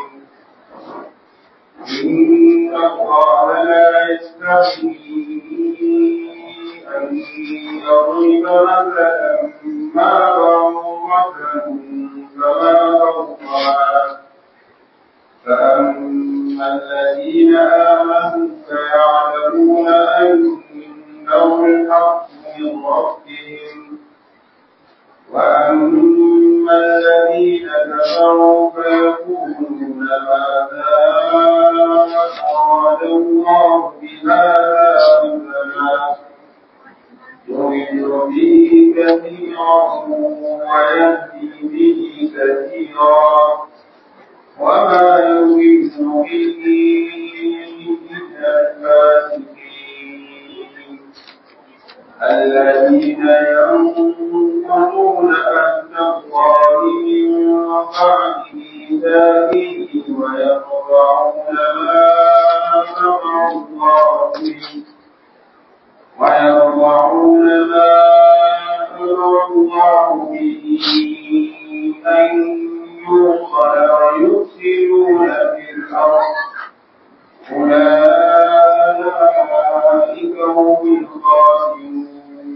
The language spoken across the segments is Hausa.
إن الله لا يستحيي أن يضرب مثلا ما ضرة فما فوقها فأما الذين آمنوا فيعلمون أنه الحق من ربهم وأما الذين كفروا فيقولون ماذا أراد الله بهذا مثلا يضل به كثيرا ويهدي به كثيرا وما يضل به إلا الفاسقين الذين ينقضون عهد الله من بعد ميثاقه ويقطعون ما أمر الله به ويقطعون ما أمر الله به أن يوصل ويفسدون في الأرض أولئك هم الخاسرون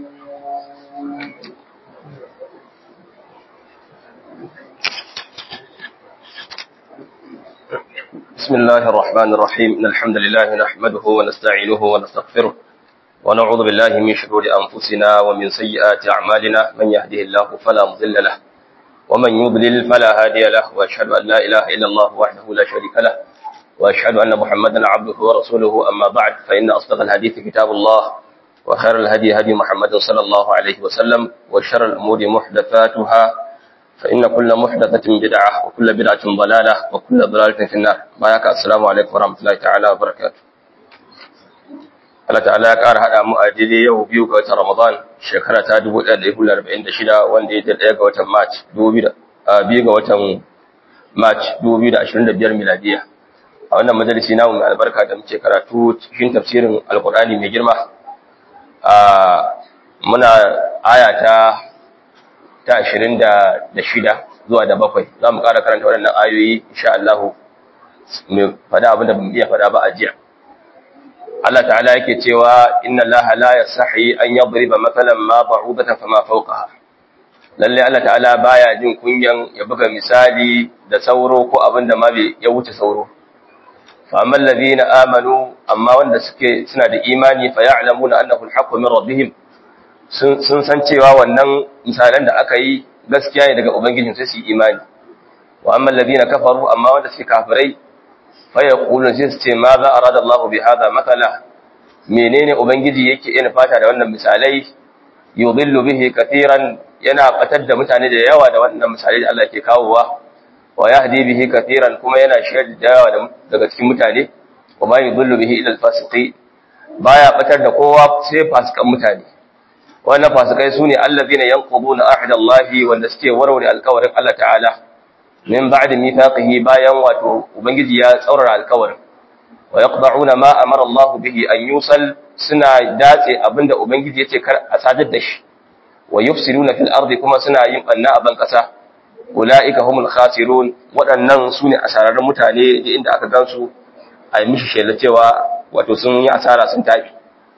بسم الله الرحمن الرحيم إن الحمد لله نحمده ونستعينه ونستغفره ونعوذ بالله من شرور أنفسنا ومن سيئات أعمالنا من يهده الله فلا مضل له ومن يضلل فلا هادي له وأشهد أن لا إله إلا الله وحده لا شريك له وأشهد أن محمدا عبده ورسوله أما بعد فإن أصدق الحديث كتاب الله وخير الهدي هدي محمد صلى الله عليه وسلم وشر الأمور محدثاتها فإن كل محدثة بدعة وكل بدعة ضلالة وكل ضلالة في النار بارك السلام عليكم ورحمة الله تعالى وبركاته Allah ta'ala ya ƙara haɗa mu a daidai yau biyu ga watan Ramadan shekara ta 1446 wanda ya ɗaya ga watan March 2000 ga watan March 2025 miladiya a wannan majalisi namu mai albarka da muke karatu cikin tafsirin alkur'ani mai girma a muna aya ta ta 26 zuwa da bakwai za mu ƙara karanta waɗannan ayoyi insha Allah mai faɗa abin da bamu iya faɗa ba a jiya Allah ta'ala yake cewa inna Allah la yasahi an yadriba mathalan ma ba'udatan fama fawqaha lalle Allah ta'ala baya jin kunyan ya buga misali da sauro ko abin da ma bai ya wuce sauro فأما الذين آمنوا أما وند suke suna da imani fa ya'lamuna annahu al-haqqu min rabbihim sun san cewa wannan misalan da aka yi gaskiya ne daga ubangijin sai su yi imani wa amma alladhina kafaru amma wanda suke kafirai fa yaqulun sai su ce ma za arada Allahu bi hadha mathala menene ubangiji yake yin fata da wannan misalai yudillu bihi katiran yana batar da mutane da yawa da wannan misalai da Allah ke kawowa wa yahdi bihi katiran kuma yana shirya da yawa daga cikin mutane wa ma yudillu bihi ila al-fasiqi baya batar da kowa sai fasikan mutane wannan fasikai sune allazina yanquduna ahda Allah wanda suke warware alƙawarin Allah ta'ala min ba'di mithaqihi bayan wato ubangiji ya tsaurara alƙawarin wa yaqda'una ma amara Allah bihi an yusal suna datse abinda ubangiji yace kar a sadar da shi wa yufsiduna fil ardi kuma suna yin banna a ban kasa ulaika humul khasirun waɗannan sune asararrun mutane da inda aka gansu a yi mishi shela cewa wato sun yi asara sun tafi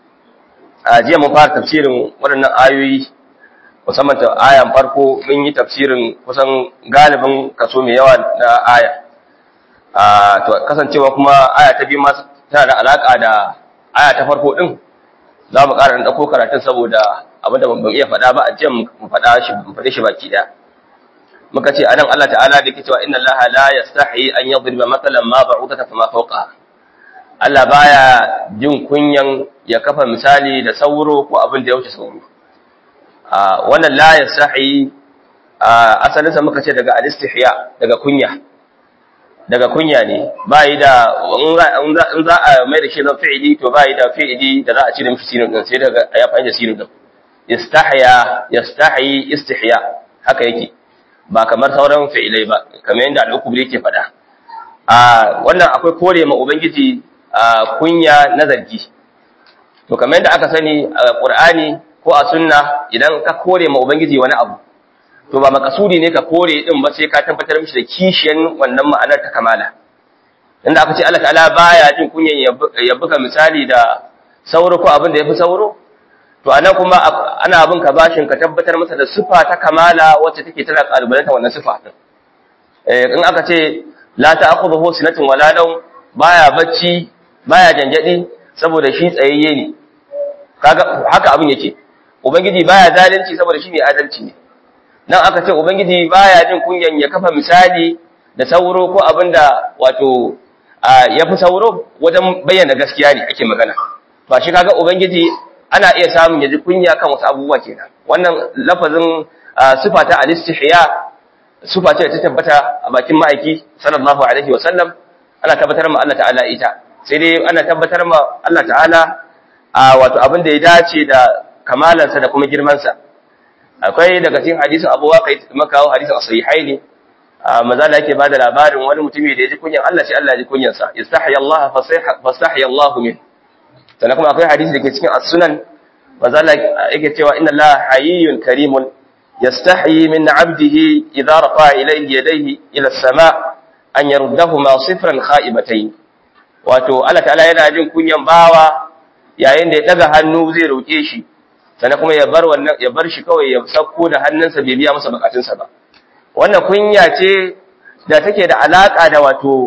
a jiya mun fara tafsirin waɗannan ayoyi musamman ta ayan farko mun yi tafsirin kusan galibin kaso mai yawa na aya a to kasancewa kuma aya ta biyu ma tana da alaka da aya ta farko din za mu ƙara ɗauko karatun saboda abinda ban iya faɗa ba a jiya mu faɗa shi mu faɗe shi baki ɗaya muka ce anan Allah ta'ala da yake cewa inna Allah la yastahi an yadriba mathalan ma ba'udatan fama fawqaha Allah baya jin kunyan ya kafa misali da sauro ko abin da ya wuce sauro a wannan la yastahi asalin sa muka ce daga al-istihya daga kunya daga kunya ne bai da in za a mai da shi zan fi'ili to bai da fi'ili da za a cire mishi sinin din sai daga ya fahimta sinin din istahya yastahi istihya haka yake ba kamar sauran fi'ilai ba kamar yadda al'ukubri yake faɗa a wannan akwai kore ma ubangiji a kunya na zargi to kamar yadda aka sani a qur'ani ko a sunna idan ka kore ma ubangiji wani abu to ba makasudi ne ka kore din ba sai ka tabbatar mishi da kishiyan wannan ma'anar ta kamala inda aka ce Allah ta'ala baya jin kunyan ya buga misali da sauro ko abin da yafi sauro to anan kuma ana abin ka bashin ka tabbatar masa da sifa ta kamala wacce take tana kalubalanta wannan sifa din eh in aka ce la ta'khudhuhu sinatun wala nawm baya bacci baya janjadi saboda shi tsayayye ne kaga haka abin yake ubangiji baya zalunci saboda shi mai adalci ne nan aka ce ubangiji baya jin kunyan ya kafa misali da sauro ko abinda wato ya fi sauro wajen bayyana gaskiya ne ake magana to shi kaga ubangiji ana iya samun ya ji kunya kan wasu abubuwa kenan wannan lafazin sifa ta al-istihya sifa ce ta tabbata a bakin ma'aiki sallallahu alaihi wa sallam ana tabbatar ma Allah ta'ala ita sai dai ana tabbatar ma Allah ta'ala a wato abin da ya dace da kamalansa da kuma girmansa akwai daga cikin hadisin Abu Waqid makawo hadisin as-sahihaini maza da yake bada labarin wani mutumi da ya ji kunyan Allah sai Allah ya ji kunyan sa istahya Allah fasahya Allah min sannan kuma akwai hadisi dake cikin as-sunan maza da yake cewa inna Allah hayyun karimun yastahi min 'abdihi idza rafa ilayhi yadayhi ila as-sama' an yaruddahuma sifran kha'ibatayn wato Allah ta'ala yana jin kunyan bawa yayin da ya daga hannu zai roke shi sannan kuma ya bar wannan ya bar shi kawai ya sauko da hannunsa bai biya masa bukatunsa ba wannan kunya ce da take da alaka da wato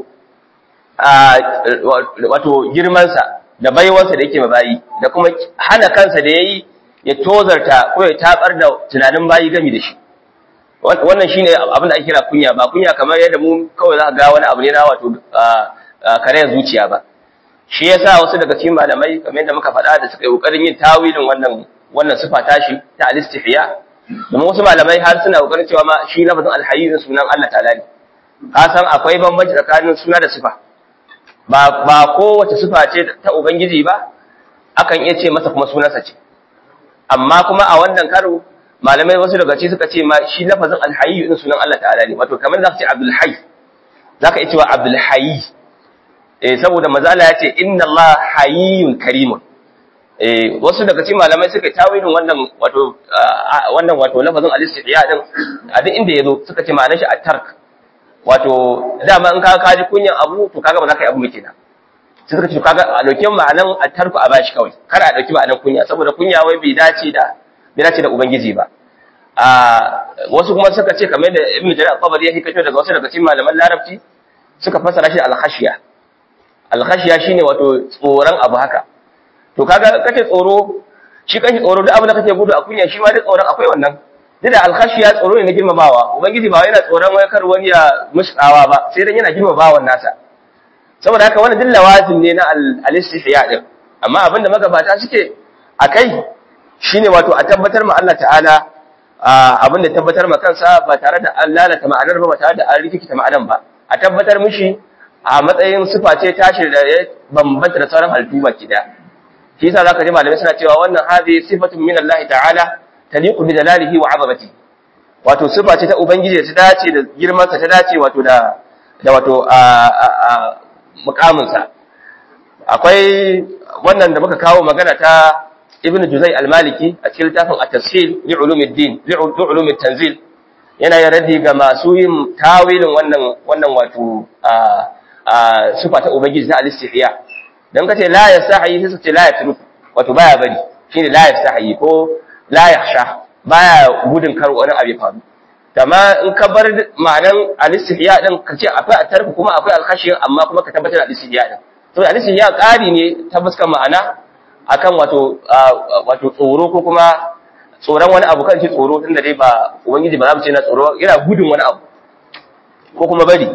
wato girmansa da baiwarsa da yake mabayi da kuma hana kansa da yayi ya tozarta ko ya tabar da tunanin bayi gami da shi wannan shine abin da ake kira kunya ba kunya kamar yadda mu kawai za ka ga wani abu ne na wato karayar zuciya ba shi yasa wasu daga cikin malamai kamar yadda muka faɗa da suka yi kokarin yin tawilin wannan wannan sifa tashi ta al-istihya domin wasu malamai har suna kokarin cewa ma shi lafazin al-hayy sunan Allah ta'ala ne ka san akwai bambanci tsakanin suna da sifa ba ba kowace sifa ce ta ubangiji ba akan iya ce masa kuma sunansa ce amma kuma a wannan karo malamai wasu daga ci suka ce ma shi lafazin al-hayy din sunan Allah ta'ala ne wato kamar zaka ce Abdul Hayy zaka iya cewa Abdul Hayy eh saboda mazala ya ce inna Allah hayyun karimun eh wasu daga cikin malamai suka tawilin wannan wato wannan wato lafazin al-istihya din a duk inda yazo suka ce ma'anar shi at-tark wato dama in ka kaji kunyan abu to kaga ba za ka yi abu muke na sai suka ce kaga a dauki ma'anar at-tarku a bashi kawai kar a dauki ma'anar kunya saboda kunya wai bai dace da bai dace da ubangiji ba a wasu kuma suka ce kamar da ibn jarir al-tabari ya hikato daga wasu daga cikin malaman larabci suka fassara shi al-khashiya al-khashiya shine wato tsoron abu haka to kaga kake tsoro shi kanshi tsoro duk abin da kake gudu a kunya shi ma duk tsoron akwai wannan duk da alkhashiya tsoro ne na girmamawa ubangiji ba yana tsoron wai kar wani ya mushkawa ba sai dan yana girmamawa nasa saboda haka wannan duk lawazim ne na al-istihya din amma abin da magabata suke akai shine wato a tabbatar ma Allah ta'ala abin da tabbatar ma kansa ba tare da an lalata ma'anar ba ba tare da an rikita ma'anar ba a tabbatar mishi a matsayin sifa ce tashi da ya bambanta da sauran halittu baki daya shi yasa zaka ji malamai suna cewa wannan hadhihi sifatun min Allah ta'ala taliqu bi jalalihi wa 'azamatihi wato sifa ce ta ubangiji ta dace da girman sa ta dace wato da da wato a a mukamin sa akwai wannan da muka kawo magana ta Ibn Juzay al-Maliki a cikin littafin at-tafsir li ulumuddin li ulumit tanzil yana yin raddi ga masu yin tawilin wannan wannan wato a sifa ta ubangiji ta al-istihya dan kace la yastahi sai ce la yatruk wato baya bari shine la yastahi ko la yakhsha baya gudun kar wani abu ya faru amma in ka bar ma'anan al-istihya din kace akwai atarku kuma akwai al-khashiya amma kuma ka tabbatar da al-istihya din to al-istihya ƙari ne ta fuskar ma'ana akan wato wato tsoro ko kuma tsoron wani abu kan ce tsoro tunda dai ba ubangiji ba za mu ce na tsoro yana gudun wani abu ko kuma bari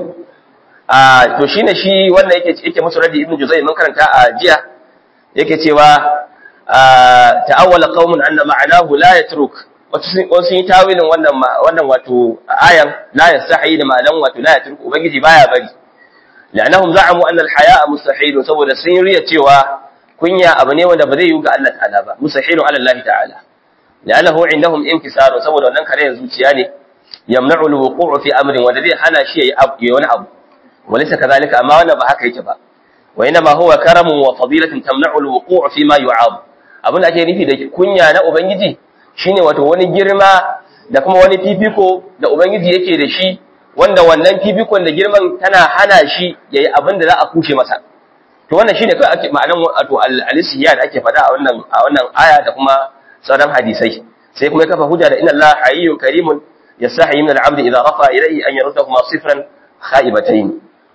a to shine shi wannan yake yake musu radi ibnu juzay mun karanta a jiya yake cewa ta'awwala qaumun anna ma'anahu la yatruk wasu yi tawilin wannan wannan wato ayan la yastahi da ma'anan wato la yatruk ubangiji baya bari la'annahum za'amu anna al-haya'a mustahil saboda sun riya cewa kunya abu ne wanda ba zai yi ga Allah ta'ala ba mustahilun ala Allah ta'ala la'annahu indahum inkisar saboda wannan kare zuciya ne yamna'u al-wuqu'u fi amrin wanda zai hana shi yayi wani abu وليس كذلك أما وانا بحكا يتبا وإنما هو كرم وفضيلة تمنع الوقوع فيما يعاب abin da ake nufi da kunya na ubangiji shine wato wani girma da kuma wani fifiko da ubangiji yake da shi wanda wannan fifikon da girman tana hana shi yayi abin da za a kushe masa to wannan shine kai ake ma'anan wato al-alisiya da ake faɗa a wannan a wannan aya da kuma sauran hadisai sai kuma ya kafa hujja da inna Allah hayyun karimun yasahi min al-'abd idha rafa ilayhi an yaruddahuma sifran khaibatayn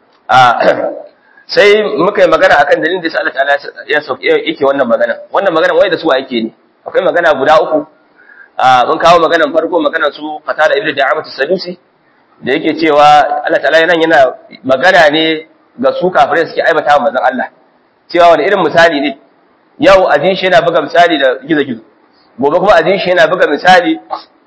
sai muka yi magana akan dalilin da Allah ta'ala ya yake wannan magana wannan magana wai da su yake ne akwai magana guda uku mun kawo maganan farko maganan su qatada ibnu da'amat as-sadusi da yake cewa Allah ta'ala yana yana magana ne ga su kafirai suke aibata wa manzon Allah cewa wani irin misali ne yau ajin shi yana buga misali da gizo-gizo gobe kuma ajin shi yana buga misali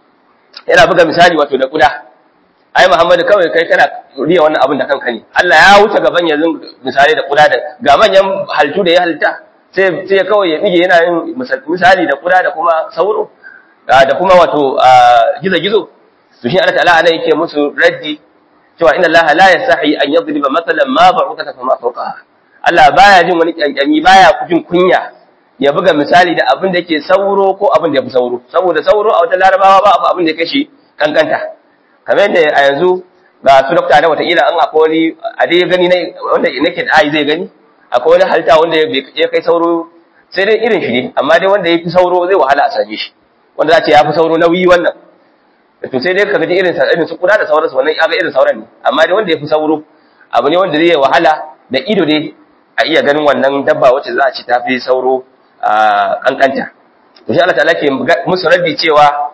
yana buga misali wato da kuda ai Muhammadu kawai kai kana riya wannan abin da kanka ne Allah ya wuce gaban yanzu misali da kuda da ga manyan haltu da ya halitta sai sai kawai ya bige yana yin misali da kuda da kuma sauro da kuma wato gizo-gizo to shi Allah ta'ala ana yake musu raddi cewa inna Allah la yasahi an yadriba mathalan ma ba'uka fa ma fawqaha Allah baya jin wani kyankyami baya jin kunya ya buga misali da abin da yake sauro ko abin da yafi sauro saboda sauro a wata larabawa ba abin da yake shi kankanta kamar yadda a yanzu ga su dokta da wataƙila an akwai wani a dai gani wanda nake da ai zai gani akwai wani halitta wanda ya kai sauro sai dai irin shi ne amma dai wanda ya fi sauro zai wahala a same shi wanda za ce ya fi sauro nauyi wannan to sai dai ka gaji irin irin su kuda da sauransu wannan ya ga irin sauran ne amma dai wanda ya fi sauro abu ne wanda zai wahala da ido dai a iya ganin wannan dabba wacce za a ci ta fi sauro a kankanta to shi Allah ta'ala ke musu raddi cewa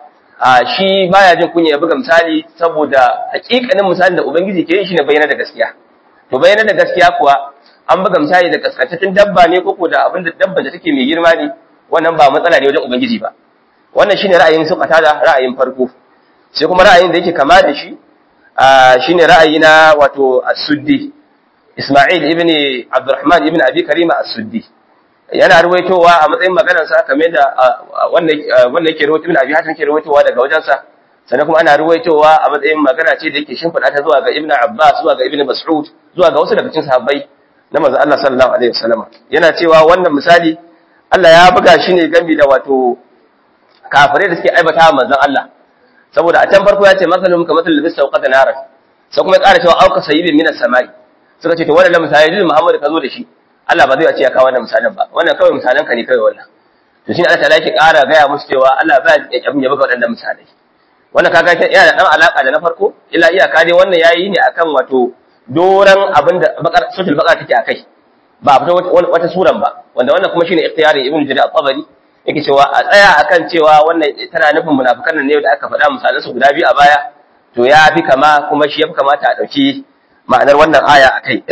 shi baya jin kunya ya buga misali saboda hakikanin misalin da ubangiji ke yi shine bayyana da gaskiya to bayyana da gaskiya kuwa an buga misali da kaskantattun dabba ne ko da abin da dabba da take mai girma ne wannan ba matsala ne wajen ubangiji ba wannan shine ra'ayin su da ra'ayin farko sai kuma ra'ayin da yake kama da shi shine ra'ayi na wato as-suddi Isma'il ibn Abdurrahman ibn Abi Karima as-suddi yana ruwaitowa a matsayin maganar sa kamar da wanda wanda yake ruwaito ibn Abi Hatim yake ruwaitowa daga wajen sa sannan kuma ana ruwaitowa a matsayin magana ce da yake shimfida ta zuwa ga Ibn Abbas zuwa ga Ibn Mas'ud zuwa ga wasu daga cikin sahabbai na manzon Allah sallallahu alaihi wasallam yana cewa wannan misali Allah ya buga shi ne gambi da wato kafirai da suke aibata manzon Allah saboda a can farko ya ce masalum ka masalul bis sauqata naran sai kuma ya ƙara cewa auka sayyibin minas samai suka ce to wannan misali da Muhammad ka zo da shi Allah ba zai ce ya kawo wannan misalan ba wannan kawai misalan ka ne kawai wannan to shine Allah ta'ala yake ƙara gaya musu cewa Allah ba ya abin ya buga waɗannan misalai wannan kaga yana da dan alaka da na farko illa iyaka dai wannan yayi ne akan wato doran abin da bakar sutul bakar take akai ba a fito wata suran ba wanda wannan kuma shine ikhtiyarin ibnu jarir at-tabari yake cewa a tsaya akan cewa wannan tana nufin munafikan nan ne da aka faɗa misalan su guda biyu a baya to ya fi kama kuma shi ya fi kamata a ɗauki ma'anar wannan aya a kai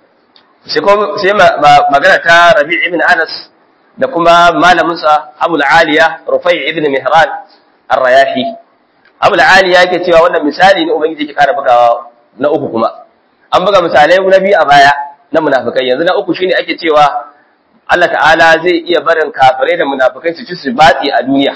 sai magana ta rabi ibn anas da kuma malaminsa abul aliya rufai ibn mihran ar-rayahi abul aliya yake cewa wannan misali ne ubangiji ke kara bugawa na uku kuma an buga misalai na biyu a baya na munafikai yanzu na uku shine ake cewa Allah ta'ala zai iya barin kafirai da munafikai su ci su batsi a duniya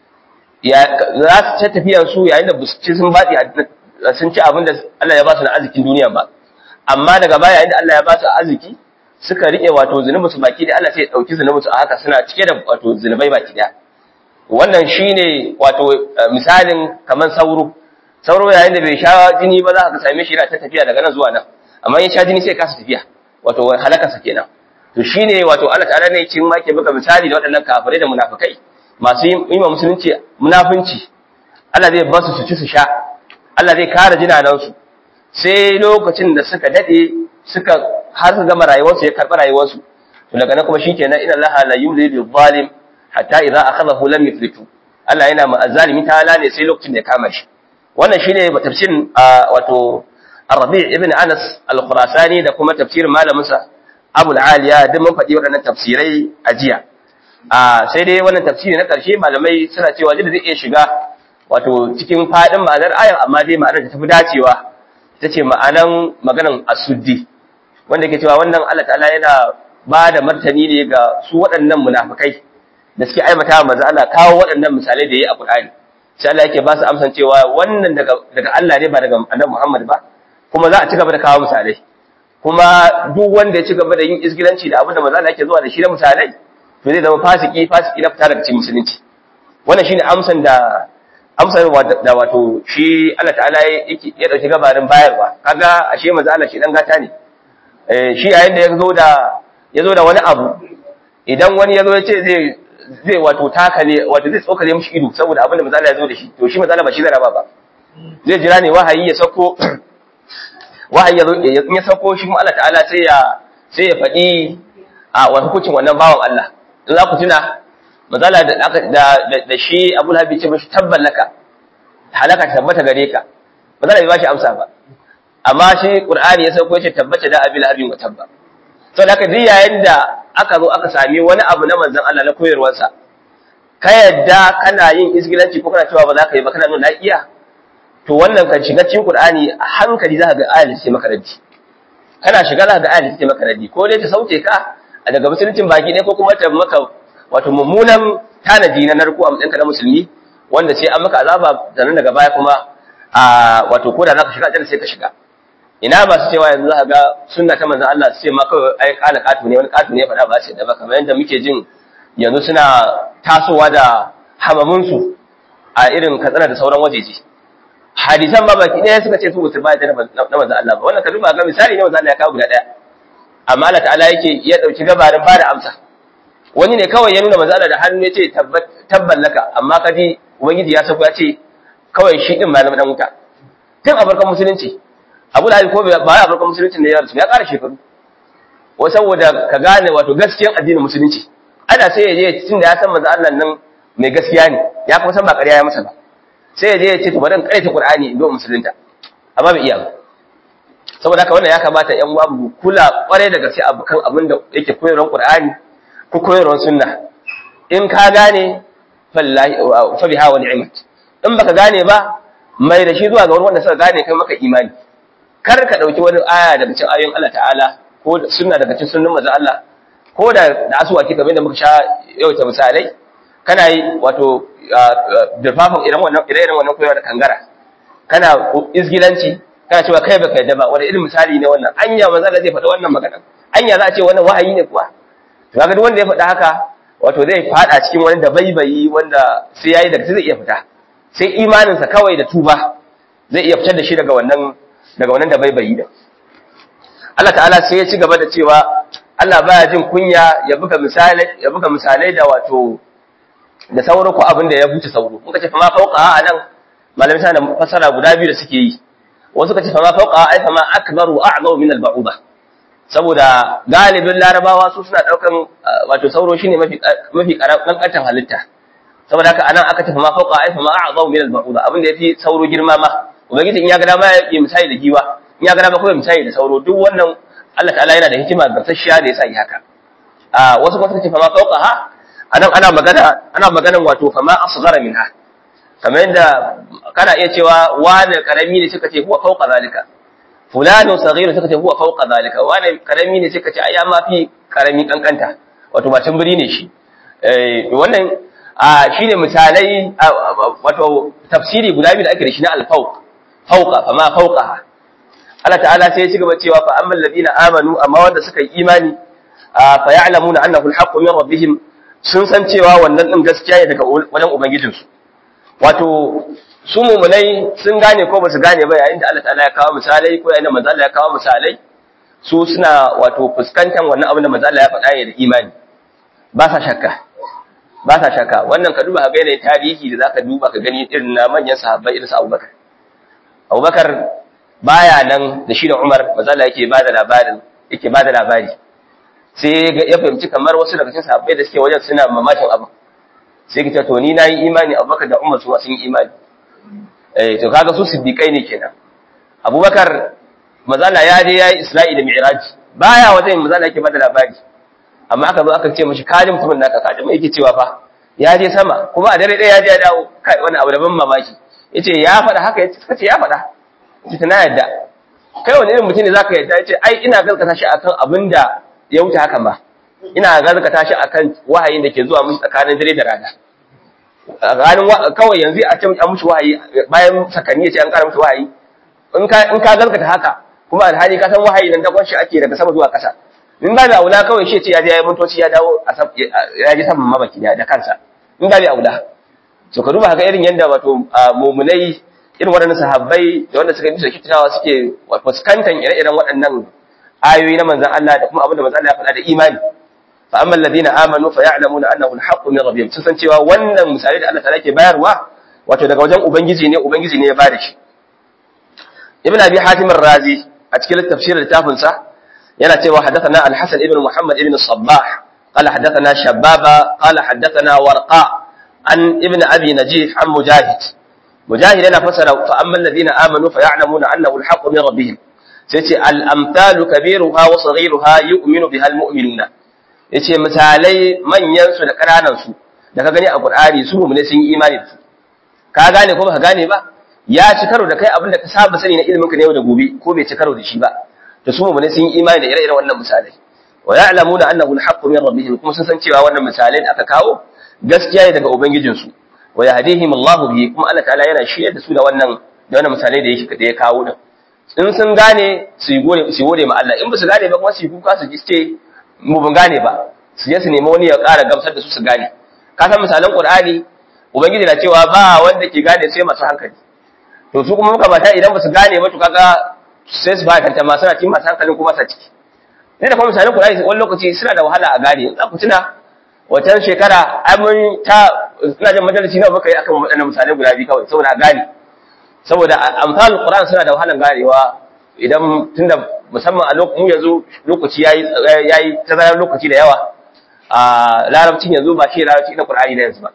ya za su ta tafiyan su yayin da ci sun batsi sun ci abin da Allah ya ba su na arzikin duniya ba amma daga baya yayin da Allah ya ba su arziki suka rike wato zunubi su baki da Allah sai ya dauki zunubi su a haka suna cike da wato zunubai baki daya wannan shine wato misalin kaman sauro sauro yayin da bai sha jini ba za ka same shi yana ta tafiya daga nan zuwa nan amma in sha jini sai ya kasa tafiya wato halakarsa kenan to shine wato Allah ta'ala ne cin make buga misali da waɗannan kafirai da munafikai masu yi ma musulunci munafunci Allah zai ba su su ci su sha Allah zai kare jinanan su sai lokacin da suka dade suka har su gama rayuwarsu ya karɓi rayuwarsu to daga nan kuma shikenan inna Allah la yudhilu zalim hatta idza akhadahu lam yuflitu Allah yana ma azzalimi ta ne sai lokacin da ya kama shi wannan shine tafsirin wato Arabi ibn Anas al-Khurasani da kuma tafsirin malaminsa Abu al-Aliya duk mun faɗi waɗannan tafsirai a jiya. sai dai wannan tafsiri na ƙarshe malamai suna cewa da zai iya shiga wato cikin faɗin ma'anar ayar amma dai ma'anar da tafi dacewa ita ce ma'anan maganan asuddi wanda ke cewa wannan Allah ta'ala yana ba da martani ne ga su waɗannan munafikai da suke aibata manzo Allah kawo waɗannan misalai da yayi a Qur'ani sai Allah yake ba su amsan cewa wannan daga daga Allah ne ba daga Annabi Muhammad ba kuma za a ci gaba da kawo misalai kuma duk wanda ya ci gaba da yin isgilanci da abin da manzo Allah yake zuwa da shi da misalai to zai zama fasiki fasiki na fita daga cikin musulunci wannan shine amsan da amsar da wato shi Allah ta'ala ya dauki gabarin bayarwa kaga ashe manzo Allah shi dan gata ne eh shi yayin da yazo da yazo da wani abu idan wani yazo ya ce zai zai wato takale wato zai tsokale mishi ido saboda abin da manzo Allah ya zo da shi to shi manzo Allah ba shi zai raba ba zai jira ne wahayi ya sako wahayi ya zo in ya sako shi kuma Allah ta'ala sai ya sai ya faɗi a wani hukuncin wannan bawan Allah in za ku tuna mazala da da shi Abu Lahab ce mishi tabban laka halaka ta tabbata gare ka mazala bai bashi amsa ba amma shi Qur'ani ya sauko yace tabbata da Abi Lahab wa tabba to da haka duk yayin da aka zo aka sami wani abu na manzon Allah na koyarwarsa ka yadda kana yin isgilanci ko kana cewa ba za ka yi ba kana nuna iya to wannan kan shiga cikin Qur'ani a hankali za ka ga ayat sai maka raddi kana shiga za ka ga ayat sai maka raddi ko dai ta sauke ka daga musuluncin baki ne ko kuma ta maka wato mummunan tanadi na narko a matsayin na musulmi wanda sai an maka azaba sannan daga baya kuma a wato ko da za ka shiga aljanna sai ka shiga ina masu cewa yanzu za ga sunna ta manzon Allah sai ma kawai ai kana katu ne wani katu ne ya faɗa ba sai da ba kamar yadda muke jin yanzu suna tasowa da hamamunsu a irin katsina da sauran wajeji hadisan ma baki ɗaya suka ce su musu ba da na manzon Allah ba wannan ka duba ga misali ne manzon Allah ya kawo guda ɗaya amma Allah ta'ala yake ya dauki gabarin ba da amsa wani ne kawai ya nuna manzo Allah da hannu ya ce tabban laka amma kaji ubangiji ya sako ya ce kawai shi din malamin dan wuta tun a farkon musulunci Abu Lahab ko ba a farkon musulunci ne ya rasu ya ƙara shekaru wa saboda ka gane wato gaskiyar addinin musulunci ana sai ya je tun da ya san manzo Allah nan mai gaskiya ne ya kuma san ba ƙarya ya masa ba sai ya je ya ce to bari in ƙaranta Qur'ani in zo musulunta amma bai iya ba saboda haka wannan ya kamata ƴan uwa mu kula kwarai da gaske abu kan abin da yake koyarwar Qur'ani ko koyarwar sunna in ka gane fallahi fa biha wa ni'mat in baka gane ba mai da shi zuwa ga wanda suka gane kai maka imani kar ka dauki wani aya daga cikin ayoyin Allah ta'ala ko sunna daga cikin sunnan manzon Allah ko da da asuwaki kamar da muka sha yawaita misalai kana yi wato dirfafan irin wannan irin wannan koyarwa da kangara kana izgilanci kana cewa kai baka yadda ba wani irin misali ne wannan anya manzo Allah zai faɗa wannan magana anya za a ce wannan wahayi ne kuwa to kaga duk wanda ya faɗa haka wato zai faɗa cikin wani da baibayi wanda sai yayi daga zai iya fita sai imaninsa kawai da tuba zai iya fitar da shi daga wannan daga wannan da baibayi da Allah ta'ala sai ya ci gaba da cewa Allah baya jin kunya ya buga misalai ya buga misalai da wato da sauro ko abin da ya buce sauro muka ce fa ma fauqa a nan malamai sana fasara guda biyu da suke yi wasu ka ce fa ma fauqa ai fa ma akbaru a'zamu min al-ba'uda saboda galibin larabawa su suna daukan wato sauro shine mafi mafi kankantan halitta saboda haka anan aka ce fa ma fauqa ai fa ma a'zamu min al-ba'uda abin da yafi sauro girma ma ubangiji in ya ga dama ya yi misali da giwa in ya ga dama kuma misali da sauro duk wannan Allah ta'ala yana da hikima gamsasshiya da yasa yi haka a wasu kuma suka ce fa ma fauqa ha anan ana magana ana maganan wato fa ma asghara minha kamar yadda kana iya cewa wani karami ne suka ce huwa fauqa zalika fulanu saghiru suka ce huwa fauqa zalika wani karami ne suka ce ai ma fi karami kankanta wato ba tamburi ne shi eh wannan shine misalai wato tafsiri guda biyu da ake da shi na al-fawq fauqa fa ma fauqaha Allah ta'ala sai ya ci gaba cewa fa ammal ladina amanu amma wanda suka yi imani fa ya'lamuna annahu al-haqqu min rabbihim sun san cewa wannan din gaskiya ne daga wajen ubangijinsu wato su mumunai sun gane ko ba su gane ba yayin da Allah ta'ala ya kawo misalai ko yayin da manzo Allah ya kawo misalai su suna wato fuskantar wannan abin da manzo Allah ya faɗa ne da imani ba sa shakka ba sa shakka wannan ka duba ka ga yanayin tarihi da zaka duba ka gani irin na manyan sahabbai irin su Abubakar Abubakar baya nan da shi da Umar manzo Allah yake bada labarin yake bada labari sai ya fahimci kamar wasu daga cikin sahabbai da suke wajen suna mamakin abin sai ka ce to ni nayi imani Abubakar da Umar su sun yi imani eh to kaga su siddiqai ne kenan Abubakar mazala ya je yayi Isra'i da Mi'raj baya wajen mazala yake bada labari amma aka zo aka ce mishi kalin mutumin naka kaji mai yake cewa fa ya je sama kuma a dare ɗaya ya je ya dawo kai wani abu da ban mamaki yace ya faɗa haka yace kace ya faɗa yace na yadda kai wani irin mutum ne zaka yadda yace ai ina gaskata shi akan abin da ya wuce hakan ba ina gaskata shi akan wahayin da ke zuwa musu tsakanin dare da rana ranin kawai yanzu a ce an mushi wahayi bayan sakanni ya ce an kara mushi wahayi in ka in ka gaskata haka kuma alhali ka san wahayi nan dakon shi ake daga sama zuwa ƙasa in ba da aula kawai shi ce ya je ya yi mintoci ya dawo ya ji saman mabaki da kansa in ba da aula so ka duba ga irin yanda wato mu'minai irin waɗannan sahabbai da wanda suka bisa kitawa suke fuskantar ire-iren waɗannan ayoyi na manzon Allah da kuma abin da manzon Allah ya faɗa da imani fa amma alladhina amanu fa ya'lamuna annahu al-haqqu min rabbihim sun san cewa wannan misali da Allah ta'ala ke bayarwa wato daga wajen ubangiji ne ubangiji ne ya bada shi ibn abi hatim ar-razi a cikin tafsirin littafin sa yana cewa hadathana al-hasan ibn muhammad ibn sabbah qala hadathana shababa qala hadathana warqa an ibn abi najih an mujahid mujahid yana fasara fa amma alladhina amanu fa ya'lamuna annahu al-haqqu min rabbihim sai ce al-amthalu kabiruha wa saghiruha yu'minu biha al-mu'minuna yace misalai manyan su da ƙananan su da ka gani a Qur'ani su mu'mine sun yi imani da su ka gane ko baka gane ba ya ci karo da kai abin da ka saba sani na ilimin ka ne yau da gobe ko bai ci karo da shi ba to su mu'mine sun yi imani da ire-iren wannan misalai wa ya'lamuna annahu al-haqqu min rabbihim kuma sun san cewa wannan misalai da aka kawo gaskiya ne daga ubangijin su wa yahdihim Allahu bihi kuma Allah ta'ala yana shirye da su da wannan da wannan misalai da yake da ya kawo din in sun gane su yi gode su gode ma Allah in ba su gane ba kuma su yi kuka su ji ce mu ban gane ba su je su nemi wani ya ƙara gamsar da su su gane ka san misalan Qur'ani ubangiji na cewa ba wanda ke gane sai masu hankali to su kuma muka bata idan ba su gane ba to kaga sai su ba kanta ma suna cikin masu hankalin kuma sa ciki ne da kuma misalan Qur'ani wani lokaci suna da wahala a gane za ku tuna watan shekara amin ta ina jin majalisi na muka yi akan waɗannan misalai guda biyu kawai saboda a gane saboda amsal Qur'an suna da wahalan ganewa idan tunda musamman a lokacin yanzu lokaci yayi yayi tazarar lokaci da yawa a larabcin yanzu ba shi larabci na Qur'ani da yanzu ba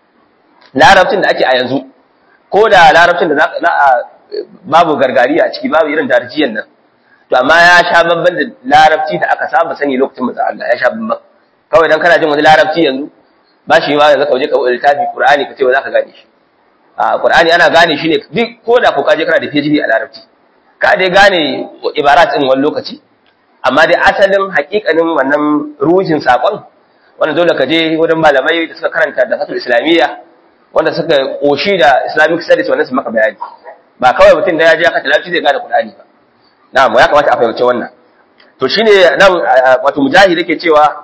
larabcin da ake a yanzu ko da larabcin da za a babu gargari a ciki babu irin darjiyan nan to amma ya sha babban da larabci da aka saba sani lokacin manzo Allah ya sha babban kawai dan kana jin wani larabci yanzu ba shi ma yanzu ka je ka bude littafi Qur'ani ka ce ba za ka gane shi a Qur'ani ana gane shi ne duk ko da ko ka je kana da PhD a larabci ka dai gane ibarat din wani lokaci amma dai asalin hakikanin wannan ruhin sakon wanda dole ka je wurin malamai da suka karanta da fatul islamiyya wanda suka koshi da islamic studies wannan su maka bayani ba kawai mutum da ya je aka talafi zai gane Qur'ani ba na'am ya kamata a fahimci wannan to shine nan wato mujahid yake cewa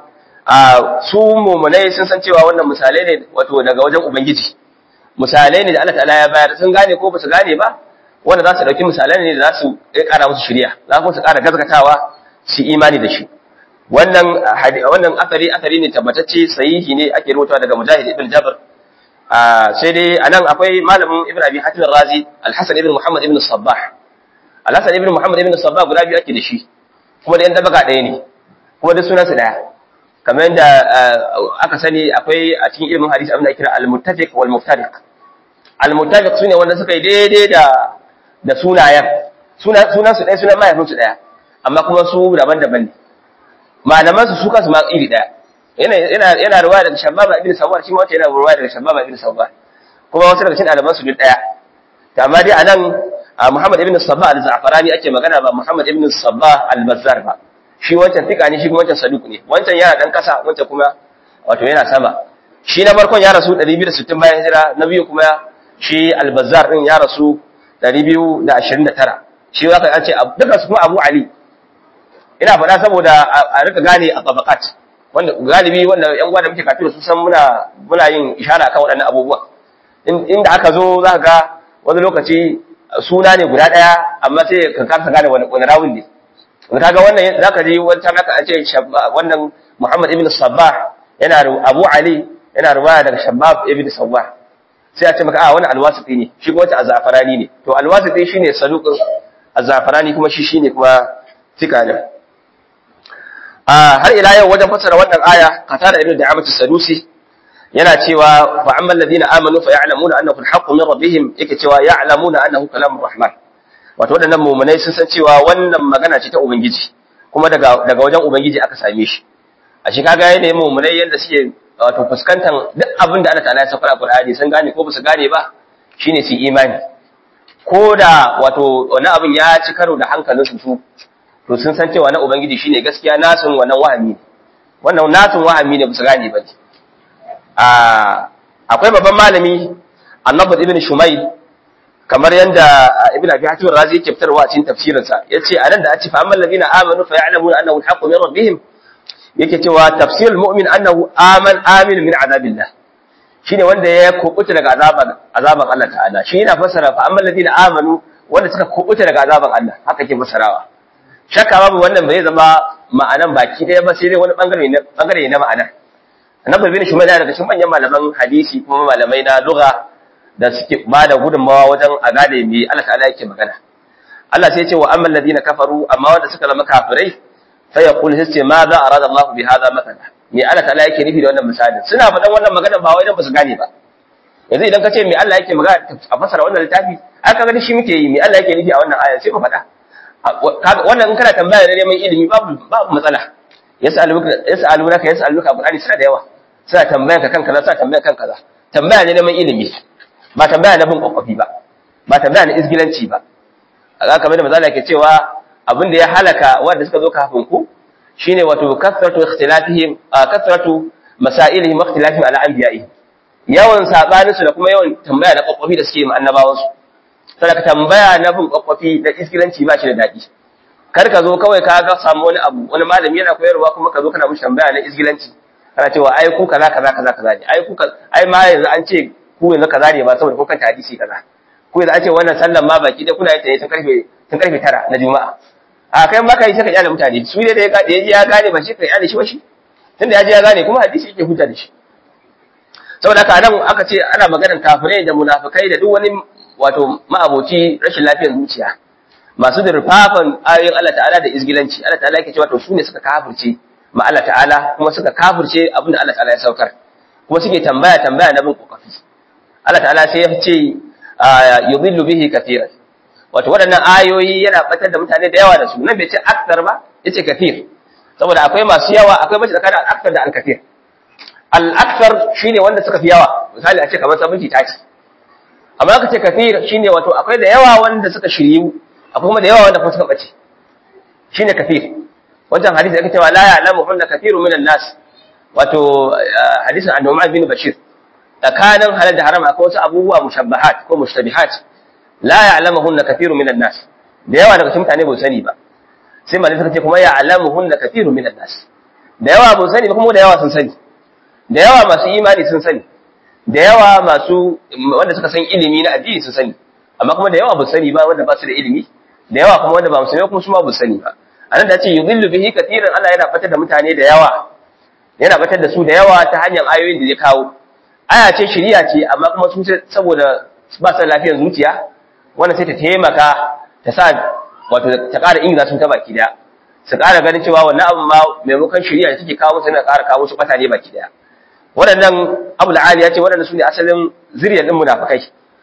su mumunai sun san cewa wannan misalai ne wato daga wajen ubangiji misalai ne da Allah ta'ala ya bayar sun gane ko ba su gane ba wanda za su dauki misalai ne da za su ƙara musu shirya za su ƙara gazgatawa su imani da shi wannan wannan asari asari ne tabbatacce sahihi ne ake rubutawa daga mujahid ibn jabr sai dai anan akwai malamin ibn abi hatim razi al-hasan ibn muhammad ibn sabbah al-hasan ibn muhammad ibn sabbah guda biyu ake da shi kuma da yan dabaga ɗaya ne kuma da sunansu ɗaya kamar yadda aka sani akwai a cikin ilimin hadisi abin da kira al-muttafiq wal muftariq al-muttafiq sune wanda suka yi daidai da da sunayen sunan sunan su ɗaya sunan mahaifin su ɗaya amma kuma su daban-daban ne malaman su su kansu ma iri ɗaya yana yana yana ruwaya daga shababa ibn sawar shi ma wata yana ruwaya daga shababa ibn sawar kuma wasu daga cikin ɗaliban su duk ɗaya to amma dai anan Muhammad ibn Sabbah al-Za'farani ake magana ba Muhammad ibn Sabbah al-Bazzar ba shi wancan fika ne shi kuma wancan saduk ne wancan yana dan kasa wancan kuma wato yana sama shi na farkon ya rasu 260 bayan hijira na biyu kuma shi al-Bazzar din ya rasu 229 shi zaka an ce duka su kuma Abu Ali ina faɗa saboda a rika gane a tabaqat wanda galibi wanda yan uwa da muke kafin su san muna muna yin ishara kan waɗannan abubuwa inda aka zo zaka ga wani lokaci suna ne guda ɗaya amma sai ka kasa gane wani rawun ne kaga wannan zaka ji wata naka a ce wannan Muhammad ibn Sabbah yana Abu Ali yana ruwaya daga Shabab ibn Sawwar sai a ce maka a wannan alwasiti ne shi kuma wata azafarani ne to alwasiti shine saduqin azafarani kuma shi shine kuma tika ne a har ila yau wajen fassara wannan aya qatada ibn da'amat as-sadusi yana cewa fa ammal ladina amanu fa ya'lamuna annahu al-haqqu min rabbihim yake cewa ya'lamuna annahu kalamur rahman wato waɗannan mumunai sun san cewa wannan magana ce ta ubangiji kuma daga daga wajen ubangiji aka same shi a shi kaga yanayin mumunai yanda suke wato fuskantar duk abin da Allah ta'ala ya saka a Qur'ani sun gane ko ba su gane ba shine su imani ko da wato wani abin ya ci karo da hankalin su to sun san cewa na ubangiji shine gaskiya nasun wannan wahami ne wannan nasun wahami ne ba su gane ba a akwai babban malami annabi ibn shumayl kamar yanda ibn abi hatim razi yake fitarwa a cikin tafsirinsa yace anan da ace fa amman ladina amanu fa ya'lamuna annahu al-haqqu min rabbihim yake cewa tafsirul mu'min annahu aman amin min azabillah shine wanda ya kubuta daga azaban azaban Allah ta'ala shi yana fassara fa amman ladina amanu wanda suka kubuta daga azaban Allah haka ke fassarawa shakka babu wannan bai zama ma'anan baki daya ba sai dai wani bangare ne bangare na ma'ana annabi bin shumayl daga cikin manyan malaman hadisi kuma malamai na lugha da suke ba da gudunmawa wajen a gane me Allah ta'ala yake magana Allah sai ya ce wa amman ladina kafaru amma wanda suka zama kafirai fa yaqul sai ce ma za arada Allah bi hadha mathala me Allah ta'ala yake nufi da wannan misalin suna faɗan wannan magana ba wai dan ba su gane ba yanzu idan ka ce me Allah yake magana a fasara wannan littafi ai kaga da shi muke yi me Allah yake nufi a wannan aya sai mu faɗa wannan in kana tambaya da neman ilimi babu babu matsala yas'aluka yas'alunaka yas'aluka Qur'ani suna da yawa suna tambaya ka kanka suna tambaya kan kaza tambaya ne neman ilimi ba tambaya na bin kwakwafi ba ba tambaya na izgilanci ba a kamar da mazala ke cewa abin da ya halaka wanda suka zo kafin ku shine wato kasratu ikhtilafihim kasratu masailihim ikhtilafihim ala anbiya'ihim yawan sabanin su da kuma yawan tambaya na kwakwafi da suke yi annabawan su saboda tambaya na bin kwakwafi da izgilanci ba shi da daɗi kar ka zo kawai ka ga samu wani abu wani malami yana koyarwa kuma ka zo kana mishi tambaya na izgilanci kana cewa ai ku kaza kaza kaza kaza ne ai ku ai ma yanzu an ce ku yanzu kaza ne ba saboda ku kanta hadisi kaza ku yanzu an ce wannan sallan ma baki da kuna yin ta ne tun karfe tun karfe 9 na juma'a a kai ma kai sai ka kyale mutane su ne da ya ji ya gane ba shi ka kyale shi ba shi tunda ya ji ya gane kuma hadisi yake hujja da shi saboda haka nan aka ce ana maganar kafirai da munafikai da duk wani wato ma'aboci rashin lafiyar zuciya masu dirfafan ayoyin Allah ta'ala da izgilanci Allah ta'ala yake cewa to su ne suka kafirce ma Allah ta'ala kuma suka kafirce abinda Allah ta'ala ya saukar kuma suke tambaya tambaya na bin kokafi Allah ta'ala sai ya ce yudhillu bihi kathiran wato waɗannan ayoyi yana batar da mutane da yawa da su nan bai ce akthar ba yace kathir saboda akwai masu yawa akwai mace tsakanin al-akthar da al-kathir al-akthar shine wanda suka fi yawa misali a ce kamar 70 taci amma aka ce kathir shine wato akwai da yawa wanda suka shiryu akwai kuma da yawa wanda kuma suka bace shine kathir wancan hadisi ake cewa la ya'lamu hunna kathirun minan nas wato hadisin annu'man bin bashir tsakanin halal da haram akwai wasu abubuwa mushabbahat ko mushtabihat la ya'lamuhunna kathirun minan nas da yawa daga cikin mutane ba sani ba sai malai suka ce kuma ya'lamuhunna kathirun minan nas da yawa ba sani ba kuma da yawa sun sani da yawa masu imani sun sani da yawa masu wanda suka san ilimi na addini sun sani amma kuma da yawa ba sani ba wanda ba su da ilimi da yawa kuma wanda ba musulmi kuma su ma ba sani ba anan da ce yudhillu bihi kathiran Allah yana fatar da mutane da yawa yana batar da su da yawa ta hanyar ayoyin da ya kawo aya ce shiriya ce amma kuma su saboda ba su lafiyar zuciya wannan sai ta taimaka ta sa wato ta ƙara ingiza sun ta baki daya su ƙara ganin cewa wannan abu ma maimakon shiriya da take kawo musu yana ƙara kawo su ɓata ne baki daya waɗannan abu la'ali ya ce waɗannan su ne asalin zuriyar ɗin munafukai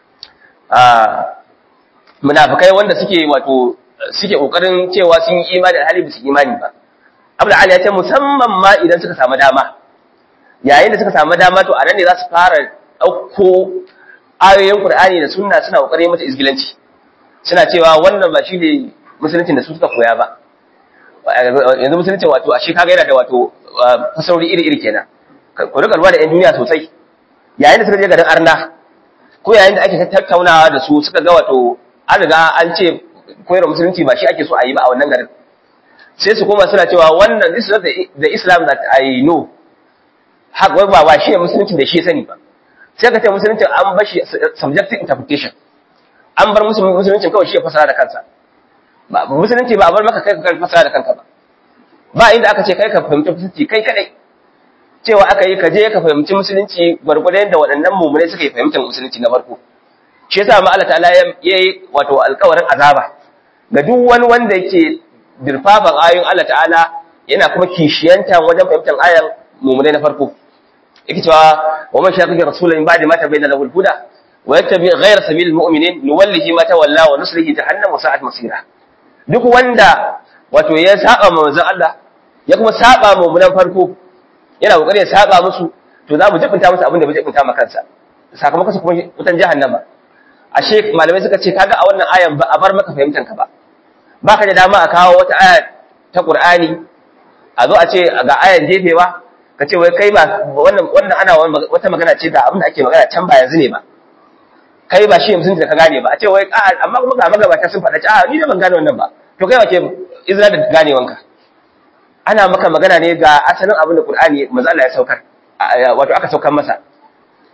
munafukai wanda suke wato suke ƙoƙarin cewa sun yi imani da hali ba su imani ba Abdul Ali ya ce musamman ma idan suka samu dama yayin da suka samu dama to a nan ne za su fara ɗauko ayoyin Qur'ani da sunna suna kokarin mata izgilanci suna cewa wannan ba shi ne musuluncin da su suka koya ba yanzu musuluncin wato a shi kaga yana da wato fasauri iri iri kenan ku rika ruwa da yan duniya sosai yayin da suka je garin Arna ko yayin da ake tattaunawa da su suka ga wato an riga an ce koyar musulunci ba shi ake so a yi ba a wannan garin sai su koma suna cewa wannan this is not the Islam that I know haka wai ba ba shi ne musulunci da shi sani ba sai ka ce musulunci an bar shi subjective interpretation an bar musulunci kawai shi ya fasara da kansa ba musulunci ba a bar maka kai ka fasara da kanka ba ba inda aka ce kai ka fahimci musulunci kai kadai cewa aka yi ka je ka fahimci musulunci gwargwadon yadda waɗannan mummunai suka yi fahimtar musulunci na farko shi yasa ma Allah ta'ala ya yi wato alƙawarin azaba ga duk wani wanda yake dirfafan ayoyin Allah ta'ala yana kuma kishiyanta wajen fahimtar ayan mummunai na farko yake cewa wa man shaqiqa rasulan min ba'di ma tabayyana lahu al-huda wa yattabi ghayra sabilil mu'minin nuwallihi ma tawalla wa nuslihi jahannam wa sa'at masira duk wanda wato ya saba manzon Allah ya kuma saba mummunan farko yana kokari ya saba musu to za mu jibinta musu abin da bai jibinta ma kansa sakamakon su kuma wutan jahannama ashe malamai suka ce kaga a wannan ayan ba a bar maka fahimtan ka ba baka da dama a kawo wata aya ta Qur'ani a zo a ce ga ayan jefewa ka ce wai kai ba wannan wannan ana wata magana ce da abin da ake magana can ba yanzu ne ba kai ba shi musulunci da ka gane ba a ce wai a amma kuma ga magabata sun faɗa a ni da ban gane wannan ba to kai wace izina da ganewanka ana maka magana ne ga asalin abin da Qur'ani manzo Allah ya saukar wato aka saukar masa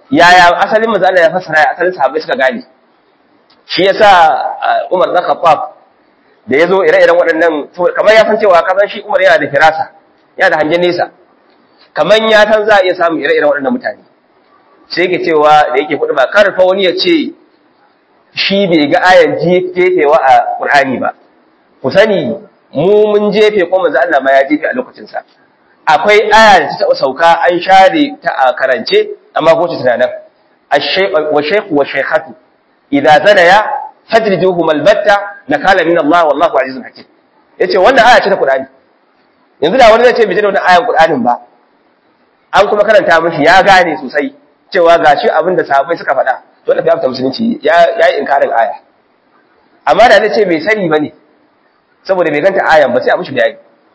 yaya asalin manzo Allah ya fassara ya asalin sahabbai suka gane shi yasa Umar bin Khattab da yazo ire-iren waɗannan kamar ya san cewa kasan shi Umar yana da firasa yana da hangen nesa kamar ya san za a iya samun ire-iren waɗannan mutane sai yake cewa da yake kuɗi ba kar fa wani ya ce shi bai ga ayan jefewa a Qur'ani ba ku sani mu mun jefe ko manzo Allah ma ya jefe a lokacin sa akwai aya da ta taɓa sauka an share ta a karance amma ko ta nan wa shaykh wa shaykhatu idza zanaya fajriduhum albatta nakala min Allah wallahu azizun hakim yace wannan aya ce ta Qur'ani yanzu da wani zai ce bai ji da wannan ayan Qur'anin ba an kuma karanta mishi ya gane sosai cewa gashi abin da sahabbai suka faɗa to da fiyafta musulunci ya yi inkarin aya amma da zai ce bai sani bane saboda bai ganta ayan ba sai a mishi bayani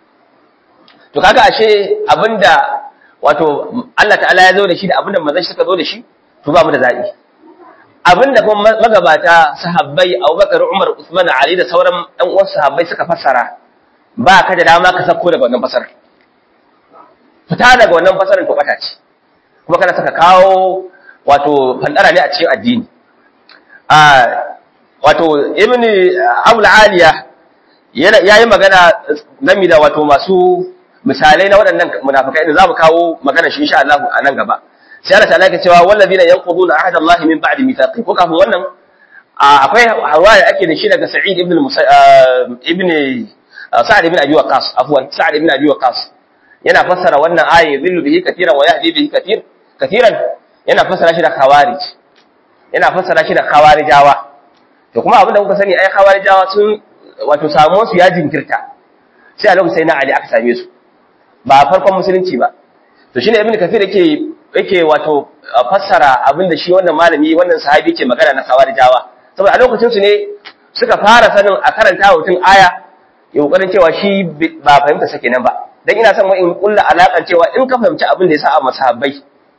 to kaga ashe abinda wato Allah ta'ala ya zo da shi da abinda manzon suka zo da shi to ba mu da zabi abinda kuma magabata sahabbai Abubakar Umar Usman Ali da sauran ɗan uwan sahabbai suka fassara ba ka da dama ka sako daga wannan fasarar fita daga wannan fasarar to bata ce kuma kana saka kawo wato fandara ne a cikin addini a wato ibni abul aliya yana yayi magana game da wato masu misalai na waɗannan munafikai da zamu kawo magana shi insha Allah a nan gaba sai Allah ta'ala ke cewa wallazina yanquduna ahda Allah min ba'di mithaqi ko kafin wannan akwai riwaya ake da shi daga Sa'id ibn ibn Sa'ad ibn Abi Waqqas afwan Sa'ad ibn Abi Waqqas yana fassara wannan aya yadhillu bihi katiran wa yahdi bihi katir katiran yana fassara shi da khawarij yana fassara shi da khawarijawa to kuma abinda kuka sani ai khawarijawa sun wato samu su ya jinkirta sai a lokacin na Ali aka same su ba farkon musulunci ba to shine ibn kathir yake yake wato fassara abinda shi wannan malami wannan sahabi yake magana na khawarijawa saboda a lokacin su ne suka fara sanin a karanta mutum aya ya kokarin cewa shi ba fahimta sake nan ba dan ina son in kulla alakan cewa in ka fahimci abin da ya sa a masahabbai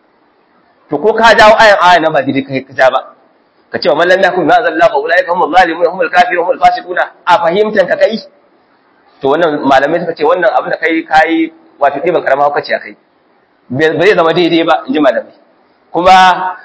to ko ka jawo ayan aya na ba dai kai ka ja ba ka ce wa man lam yakun ma zalla fa ulaika humul zalimun humul kafirun humul fasiquna a fahimtan ka kai to wannan malamai suka ce wannan abin da kai kai wato diban karama hukaci a kai bai zai zama daidai ba inji malamai kuma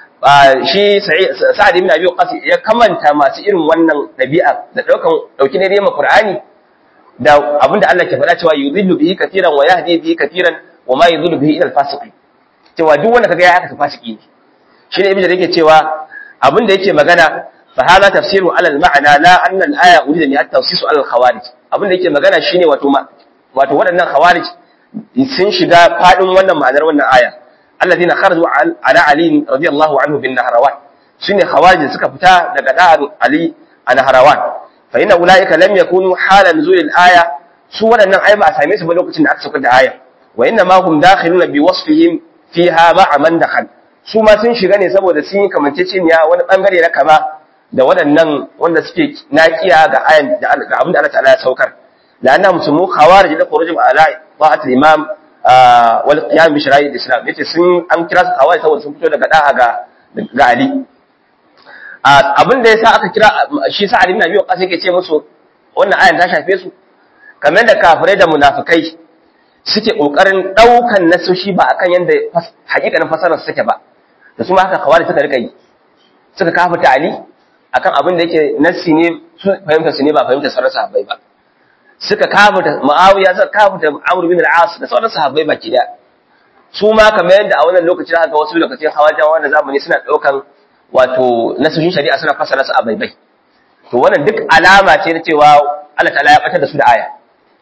shi sa'ad ibn abi waqas ya kamanta masu irin wannan dabi'a da daukan dauki ne dai ma qur'ani da abinda Allah ke faɗa cewa yudhillu bihi katiran wa yahdi bihi katiran wa ma yudhillu bihi ila al-fasiqin cewa duk wanda kaga ya haka fasiki ne shine ibnu da yake cewa abinda yake magana fa hada tafsiru ala al-ma'na la anna al-aya urida bi at-tawsis ala al-khawarij abinda yake magana shine wato wato waɗannan khawarij sun shiga fadin wannan ma'anar wannan aya alladhina kharaju ala ali radiyallahu anhu bin nahrawan shine khawarij suka fita daga da'an ali a nahrawan fa inna ulaika lam yakunu hala nuzul al-aya su waɗannan ai ba a same su ba lokacin da aka saukar da aya wa inna ma hum dakhiluna bi wasfihim fiha ma'a man dakhal su ma sun shiga ne saboda sun yi kamanceceniya wani bangare na kama da waɗannan wanda suke naƙiya ga ayan da abin da Allah ta'ala ya saukar da annahum sumu khawarij da khurujum ala ta'at al-imam wal qiyam bi shara'i al-islam yace sun an kira su khawarij saboda sun fito daga da'a ga ga Ali abin da yasa aka kira shi sa Ali ibn Abi Waqqas yake ce musu wannan ayan ta shafe su kamar da kafirai da munafikai suke kokarin daukan nasoshi ba akan yanda hakikanin fasarar suke ba da su ma haka kawai suka rika yi suka kafa ali akan abin da yake nassi ne su fahimta su ne ba fahimta sauran sahabbai ba suka kafa muawiya suka kafa amr bin al-as da sauran sahabbai baki da su ma kamar yadda a wannan lokacin haka wasu lokacin hawajan wannan zamani suna daukan wato nasoshin shari'a suna fasara su a baibai to wannan duk alama ce na cewa Allah ta'ala ya batar da su da aya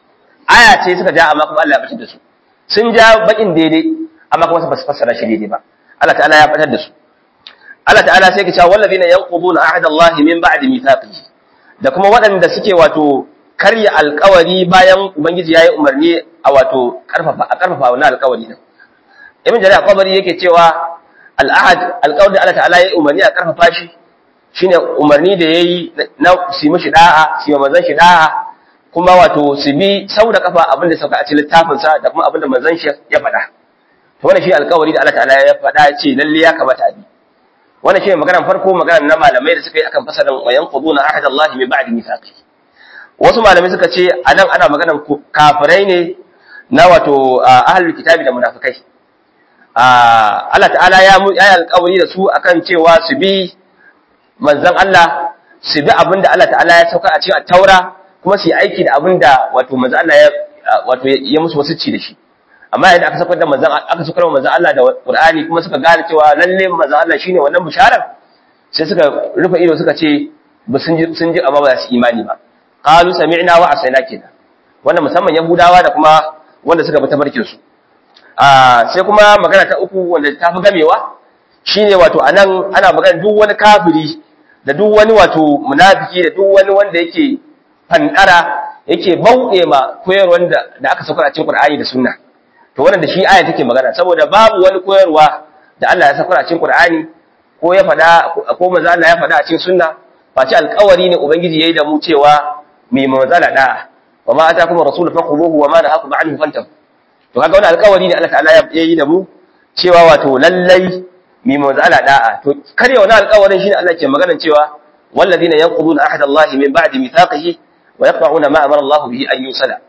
aya ce suka ja amma kuma Allah ya batar da su sun ja bakin daidai amma kuma ba su fassara shi daidai ba Allah ta'ala ya batar da su Allah ta'ala sai ya ce wallazina yanquduna ahdallahi min ba'di mithaqihi da kuma waɗanda suke wato karya alƙawari bayan ubangiji yayi umarni a wato karfafa a karfafa wannan alƙawari din ibn jarir al-qabari yake cewa al-ahad alƙawarin da Allah ta'ala yayi umarni a karfafa shi shine umarni da yayi na su mishi da'a su manzon shi da'a kuma wato su bi sau da kafa abin da sauka a cikin littafinsa da kuma abin da manzon shi ya faɗa to wannan shi alƙawari da Allah ta'ala ya faɗa ya ce lalle ya kamata a bi wannan shi maganar farko maganar na malamai da suka yi akan fasalan wa yanquduna ahadallahi min ba'di mithaqi wasu malamai suka ce anan ana maganar kafirai ne na wato ahlul kitabi da munafikai Allah ta'ala ya yi alƙawari da su akan cewa su bi manzon Allah su bi abin da Allah ta'ala ya sauka a cikin taura kuma su yi aiki da abin da wato manzon Allah ya wato ya musu wasu ci da shi amma idan aka saukar da manzon aka saukar da manzon Allah da Qur'ani kuma suka gane cewa lalle manzon Allah shine wannan bisharar sai suka rufe ido suka ce ba sun ji sun ji amma ba su imani ba qalu sami'na wa asaina kenan wannan musamman yahudawa da kuma wanda suka bi tabarkin su a sai kuma magana ta uku wanda ta fi gamewa shine wato anan ana magana duk wani kafiri da duk wani wato munafiki da duk wani wanda yake fandara yake bauɗe ma koyarwar da da aka saukar a cikin Qur'ani da Sunna to wannan da shi aya take magana saboda babu wani koyarwa da Allah ya saukar a cikin Qur'ani ko ya fada ko manzo Allah ya fada a cikin Sunna face alƙawari ne ubangiji yayi da mu cewa mai manzala da wa ma atakum rasulu fakhuduhu wa ma nahakum anhu fantahu to kaga wannan alƙawari ne Allah ta'ala ya yi da mu cewa wato lallai mai manzala da'a to kare wannan alƙawarin shine Allah ke magana cewa walladhina yanquduna ahda Allah min ba'di mithaqihi wa yaqta'una ma amara Allah bihi an yusala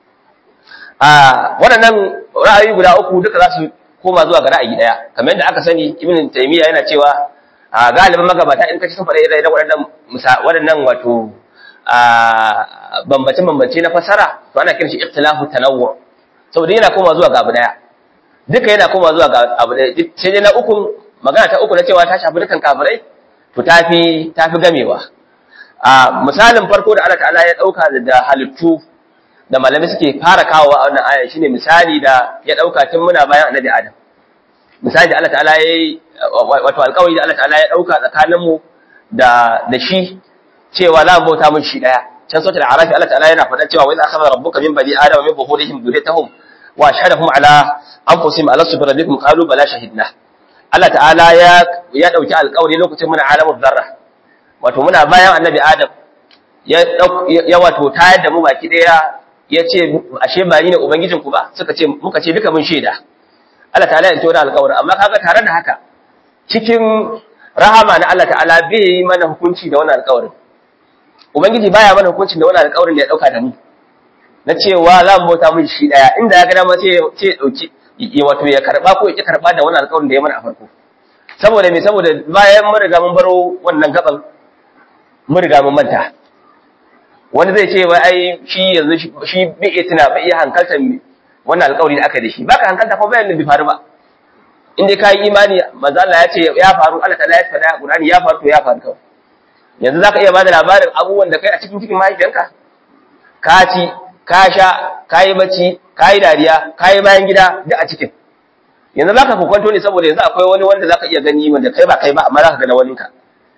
a waɗannan ra'ayi guda uku duka za su koma zuwa ga ra'ayi daya kamar yadda aka sani ibn taymiya yana cewa a galibin magabata in kace sun faɗa irin waɗannan waɗannan wato a bambance bambance na fasara to ana kiran shi ikhtilafu tanawwu saboda yana koma zuwa ga abu daya duka yana koma zuwa ga abu daya sai dai na uku magana ta uku na cewa ta shafi dukan kafirai to tafi tafi gamewa a misalin farko da Allah ta'ala ya dauka da halittu da malamai suke fara kawo a wannan aya shine misali da ya dauka tun muna bayan annabi Adam misali da Allah ta'ala ya wato alƙawari da Allah ta'ala ya dauka tsakanin mu da da shi cewa za mu bauta mun shi daya can sautar arafi Allah ta'ala yana faɗa cewa wa idza akhadha rabbuka min bani adama min zuhurihim dhurriyyatahum wa ashhadahum ala anfusihim alastu bi rabbikum qalu bala shahidna Allah ta'ala ya ya dauki alƙawari lokacin muna alamul zarra wato muna bayan annabi Adam ya ya wato tayar da mu baki daya ya ce ashe ba ni ne ubangijin ku ba suka ce muka ce duka mun shaida Allah ta'ala ya tona alƙawari amma kaga tare da haka cikin rahama na Allah ta'ala bai yi mana hukunci da wannan alƙawarin ubangiji baya mana hukuncin da wannan alƙawarin da ya dauka da mu na cewa za mu bauta mun shi daya inda ya ga dama sai ce dauki ya wato ya karba ko ya ki karba da wannan alƙawarin da ya mana a farko saboda me saboda bayan mun riga mun baro wannan gaban mun riga mun manta wani zai ce wai ai shi yanzu shi bai iya tuna bai iya hankaltar wannan alƙawari da aka da shi baka hankalta ko bayan bai faru ba in dai kai imani manzo Allah ya ce ya faru Allah ta'ala ya faɗa Qur'ani ya faru to ya faru kawai yanzu zaka iya bada labarin abubuwan da kai a cikin cikin mahaifiyanka ka ci ka sha ka yi bacci ka yi dariya ka yi bayan gida duk a cikin yanzu baka kokwanto ne saboda yanzu akwai wani wanda zaka iya gani wanda kai ba kai ba amma zaka ga na waninka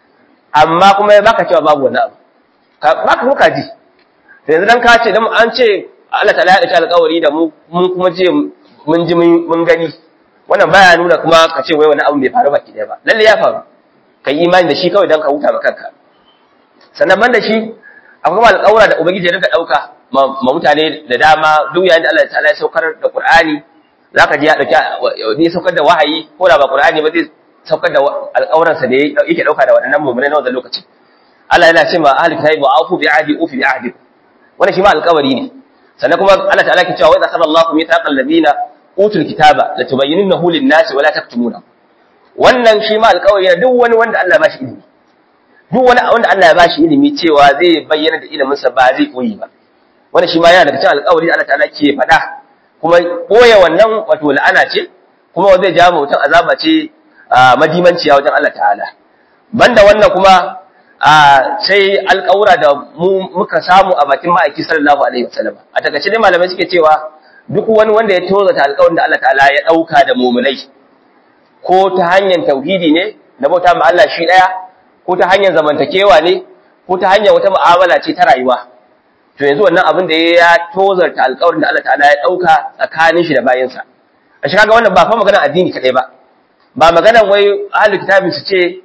amma kuma baka cewa babu wani abu baka kuka ji yanzu dan ka ce dan an ce Allah ta'ala ya dace alƙawari da mu mun kuma je mun ji mun gani wannan baya nuna kuma ka ce wai wani abu bai faru baki ɗaya ba lalle ya faru kai imani da shi kawai dan ka huta ma kanka sannan ban da shi akwai kuma alƙawura da ubangiji ya rinka ɗauka ma mutane da dama duk yayin da Allah ta'ala ya saukar da Qur'ani zaka ji ya dauki ne saukar da wahayi ko da ba Qur'ani ba zai saukar da alƙawuransa da yake ɗauka da waɗannan mu'minai na wannan lokaci Allah yana ce ma ahli kitabi wa afu bi ahdi ufi bi ahdi wannan shi ma alƙawari ne sannan kuma Allah ta'ala ke cewa wa idza Allahu mithaqal ladina utul kitaba la tubayyinunahu lin-nasi wa la taktumuna wannan shi ma alƙawari ne duk wani wanda Allah ya bashi ilimi duk wani wanda Allah ya bashi ilimi cewa zai bayyana da ilimin sa ba zai koyi ba wannan shi ma yana daga cikin alƙawari da Allah ta'ala ke faɗa kuma boye wannan wato la'ana ce kuma zai ja mutum azaba ce madimanciya wajen Allah ta'ala banda wannan kuma sai alƙawura da mu muka samu a bakin ma'aiki sallallahu alaihi wasallam a takaice dai malamai suke cewa duk wani wanda ya tozata alƙawarin da Allah ta'ala ya ɗauka da muminai ko ta hanyar tauhidi ne na bauta ma Allah shi ɗaya ko ta hanyar zamantakewa ne ko ta hanyar wata mu'amala ce ta rayuwa to yanzu wannan abin da ya tozarta alƙawarin da Allah ta'ala ya ɗauka tsakanin shi da bayansa a shi kaga wannan ba fa maganar addini kaɗai ba ba maganar wai ahlul kitabin su ce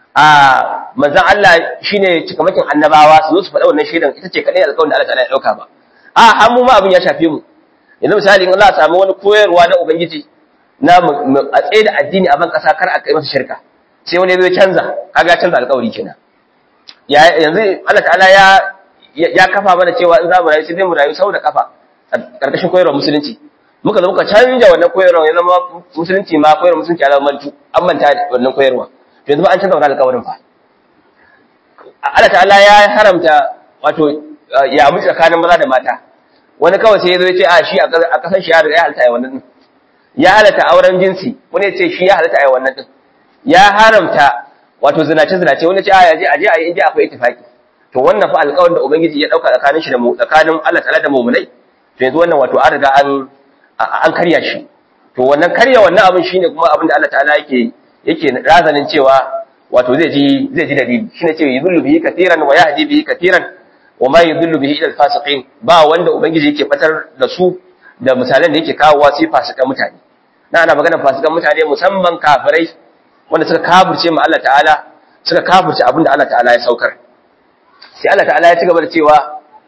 a manzan Allah shine cikamakin annabawa su zo su faɗa wannan shaidan ita ce kadai alƙawarin da Allah ta'ala ya dauka ba a har mu ma abin ya shafe mu yanzu misali in Allah ya samu wani koyarwa na ubangiji na a tsaye da addini a ban kasa kar a kai masa shirka sai wani zai canza kaga ya canza alƙawari kenan ya yanzu Allah ta'ala ya ya kafa mana cewa in za mu rayu sai dai mu rayu sau da kafa karkashin koyarwar musulunci muka zo muka canja wannan koyarwa ya zama musulunci ma koyarwa musulunci ya zama mantu an manta da wannan koyarwa to yanzu ba an canza wannan alƙawarin fa Allah ta'ala ya haramta wato ya mu tsakanin maza da mata wani kawai sai ya zo ya ce a shi a kasan shi ya riga ya halatta ai wannan din ya halatta auren jinsi wani ya ce shi ya halatta ai wannan din ya haramta wato zinace zinace wani ya ce a yaje aje a yi inda akwai ittifaki to wannan fa alƙawarin da ubangiji ya dauka tsakanin shi da mu tsakanin Allah ta'ala da mu'minai to yanzu wannan wato an riga an an karya shi to wannan karya wannan abin shine kuma abin da Allah ta'ala yake yake razanin cewa wato zai ji zai ji dalili shine cewa yudullu bihi katiran wa yahdi bihi katiran wa ma yudullu bihi ila al-fasiqin ba wanda ubangiji yake fatar da su da misalan da yake kawowa sai fasikan mutane na ana maganar fasikan mutane musamman kafirai wanda suka kafirce mu Allah ta'ala suka kafirce abin da Allah ta'ala ya saukar sai Allah ta'ala ya ci gaba da cewa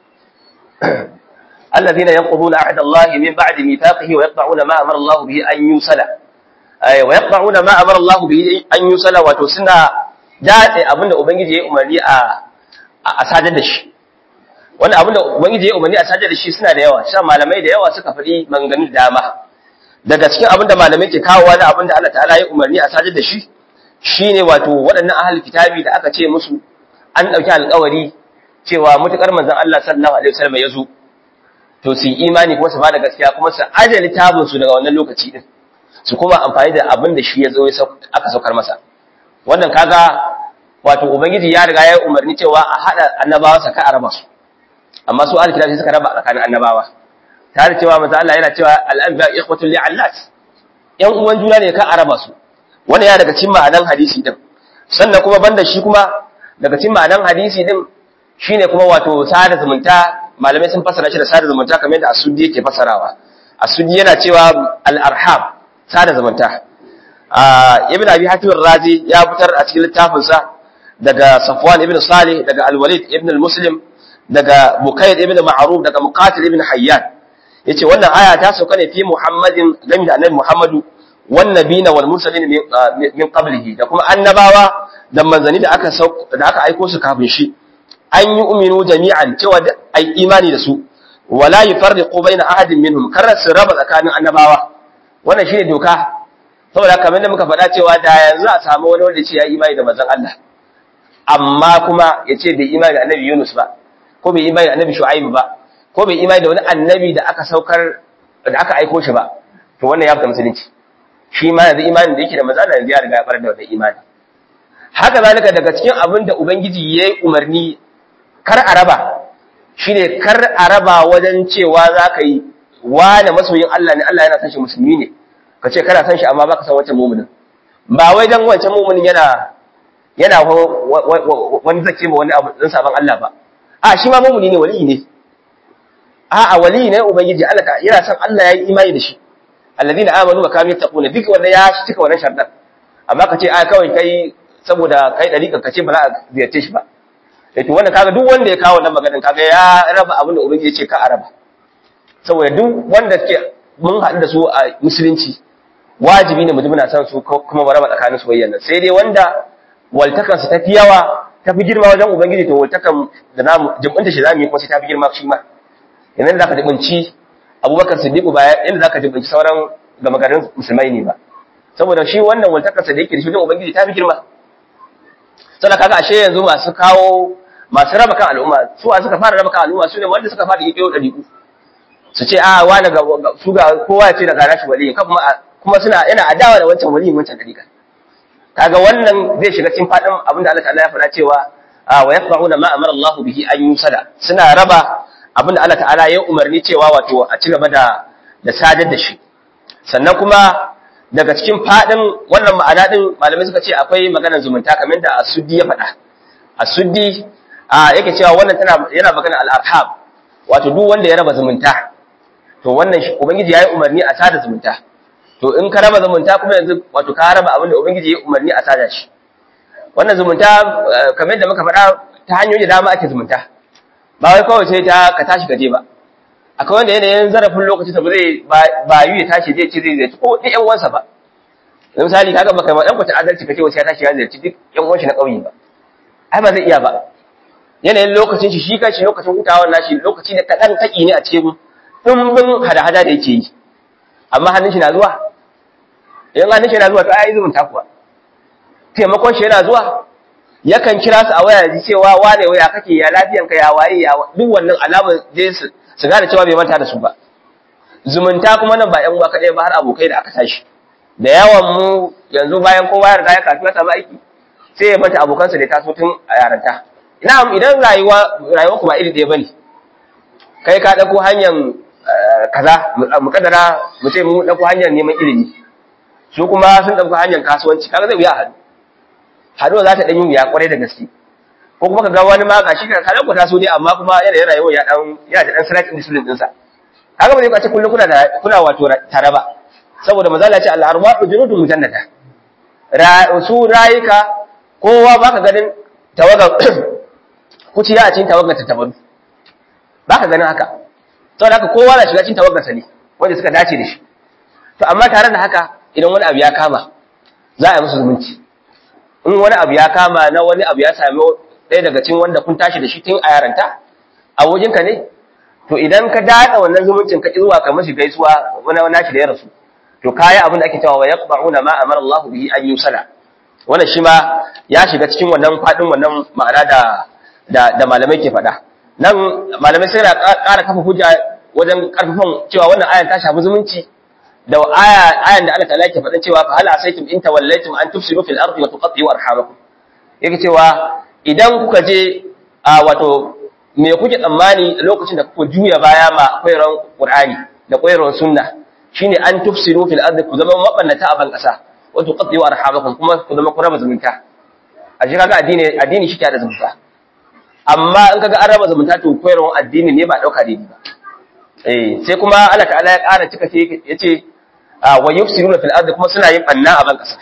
الذين ينقضون عهد الله من بعد ميثاقه ويقطعون ما امر الله به ان يوصل ay wa yaqba'una ma amara Allah bihi an yusala wato suna dace abinda ubangiji ya umarni a a sadar da shi wannan abinda ubangiji ya umarni a sadar da shi suna da yawa sha malamai da yawa suka faɗi maganganun dama daga cikin abinda malamai ke kawowa da abinda Allah ta'ala ya umarni a sadar da shi shine wato waɗannan ahlul kitabi da aka ce musu an ɗauki alƙawari cewa mutukar manzon Allah sallallahu alaihi wasallam ya zo to su yi imani kuma su ba da gaskiya kuma su ajali tabin su daga wannan lokaci din su kuma amfani da abin da shi ya zo aka saukar masa wannan kaga wato ubangiji ya riga ya yi umarni cewa a haɗa annabawa sa ka a raba su amma su alkitabi sai suka raba tsakanin annabawa tare cewa manzo Allah yana cewa al-anbiya ikhwatul li'allat yan uwan juna ne ka a raba su wannan ya daga cikin ma'anan hadisi din sannan kuma banda shi kuma daga cikin ma'anan hadisi din shine kuma wato sada zumunta malamai sun fasara shi da sada zumunta kamar yadda asudi yake fasarawa asudi yana cewa al-arham sada zumunta ibn abi hatim razi ya fitar a cikin littafin sa daga safwan ibn salih daga al-walid ibn al-muslim daga bukayd ibn ma'ruf daga muqatil ibn hayyan yace wannan aya ta sauka ne fi muhammadin game da annabi muhammadu wan nabiyina wal mursalin min qablihi da kuma annabawa da manzani da aka da aka aiko su kafin shi an yi uminu jami'an cewa ai imani da su wala yufarriqu baina ahadin minhum kar su raba tsakanin annabawa wannan shine doka saboda kamar da muka faɗa cewa da yanzu a samu wani wanda ce ya imani da manzon Allah amma kuma ya ce bai imani da annabi Yunus ba ko bai imani da annabi Shu'aib ba ko bai imani da wani annabi da aka saukar da aka aiko shi ba to wannan ya fita musulunci shi ma yanzu imanin da yake da manzon Allah yanzu ya riga ya fara da wannan imani haka zalika daga cikin abin da ubangiji ya yi umarni kar a raba shine kar a raba wajen cewa za ka yi wane masoyin Allah ne Allah yana san shi musulmi ne ka ce kana san shi amma baka san wancan muminin ba wai dan wancan muminin yana yana wani zake ma wani abu dan saban Allah ba a shi ma mumini ne wali ne a a wali ne ubangiji Allah ka yana san Allah ya yi imani da shi alladina amanu wa kanu yattaquna duk wanda ya cika wannan sharɗan amma ka ce a kawai kai saboda kai dariƙa ka ce ba za a ziyarce shi ba eh to wannan kaga duk wanda ya kawo wannan maganin kaga ya raba abin da ubangiji ya ce ka a raba saboda duk wanda ke mun haɗu da su a musulunci wajibi ne mu ji muna san su kuma mu raba tsakanin soyayya nan sai dai wanda waltakan su tafi yawa tafi girma wajen ubangiji to waltakan da namu jibinta shi zamu yi kuma sai tafi girma shi ma yanzu da zaka jibinci Abubakar Siddiq ba yanda zaka jibinci sauran gama garin musulmai ne ba saboda shi wannan waltakan sa da yake da shi wajen ubangiji tafi girma sai kaga ashe yanzu masu kawo masu raba kan al'umma su a suka fara raba kan al'umma su ne wanda suka fara yi ɗariƙu su ce a wani ga su ga kowa ya ce daga rashi waliyin ka kuma kuma suna yana adawa da wancan waliyin wancan dariƙa kaga wannan zai shiga cikin fadin abin da Allah ta'ala ya faɗa cewa wa yaqba'una ma amara Allah bihi an yusada suna raba abin da Allah ta'ala ya umarni cewa wato a ci gaba da da sadar da shi sannan kuma daga cikin fadin wannan ma'ana din malamai suka ce akwai maganar zumunta kamar da Asuddi ya faɗa Asuddi yake cewa wannan tana yana magana al-arham wato duk wanda ya raba zumunta to wannan ubangiji yayi umarni a sada zumunta to in ka raba zumunta kuma yanzu wato ka raba abin da ubangiji yayi umarni a sada shi wannan zumunta kamar yadda muka faɗa ta hanyoyi da dama ake zumunta ba wai kawai sai ta ka tashi gaje ba akwai wanda yanayin zarafin lokaci ta zai ba yi ya tashi zai ci zai zai ko duk ƴan uwansa ba misali kaga baka ma ɗan kwata adalci kace wasu ya tashi ya ziyarci duk ƴan uwan shi na ƙauye ba ai ba zai iya ba yanayin lokacin shi shi kanshi lokacin hutawar nashi lokaci ne kaɗan taƙi ne a cikin ɗumbin hada-hada da yake yi amma hannun shi na zuwa idan hannun shi na zuwa to ai zumunta kuwa taimakon shi yana zuwa yakan kira su a waya ji cewa wane waya kake ya lafiyanka ya waye ya duk wannan alamar je su su gane cewa bai manta da su ba zumunta kuma nan ba ƴan uwa kaɗai ba har abokai da aka tashi da yawan mu yanzu bayan kowa ya riga ya kafi ya samu aiki sai ya manta abokansa da ya taso tun a yaranta ina idan rayuwa rayuwa kuma iri ɗaya bane kai ka ɗauko hanyar kaza mu kaddara mu ce mu ɗauko hanyar neman ilimi su kuma sun ɗauko hanyar kasuwanci kaga zai wuya haɗu haɗuwa za ta ɗan yi wuya ƙwarai da gaske ko kuma ka ga wani ma ga shi ka kaɗan ku taso ne amma kuma yanayin rayuwa ya ɗan yana da ɗan slight discipline ɗinsa haka ba zai kwace kullum kuna da kuna wato tare ba saboda maza ce al-arwahu junudun mujannada su rayuka kowa baka ganin tawaga kuciya a cikin tawagar ta tabaru baka ganin haka saboda haka kowa na shiga cikin tawagar sa ne wanda suka dace da shi to amma tare da haka idan wani abu ya kama za a yi musu zumunci in wani abu ya kama na wani abu ya sami ɗaya daga cikin wanda kun tashi da shi tun a yaranta a wajenka ne to idan ka daɗa wannan zumuncin ka zuwa ka mashi gaisuwa wani wani nashi da ya rasu to kayi abin da ake cewa wa yaqba'una ma amara Allah bihi an yusala wannan shi ma ya shiga cikin wannan fadin wannan ma'ana da da, da malamai ke faɗa nan malamai sai na ƙara kafa hujja wajen karfafan cewa wannan ayan ta shafi zumunci da aya ayan da Allah ta'ala ke faɗin cewa fa hal asaytum in tawallaytum an tufsidu fil ardi wa tuqatti'u arhamakum yake cewa idan kuka je a wato me kuke tsammani lokacin da kuka juya baya ma koyarwar Qur'ani da koyarwar sunna shine an tufsiru fil ardi ku zama mabannata a ban kasa wa tuqaddiu arhamakum kuma ku zama ku raba zumunta a shi kaga addini addini shi da zumunta amma in kaga an raba zumunta to koyarwar addini ne ba dauka daidai ba eh sai kuma Allah ta'ala ya ƙara cika sai yace wa yufsiruna fil ardi kuma suna yin banna a ban kasa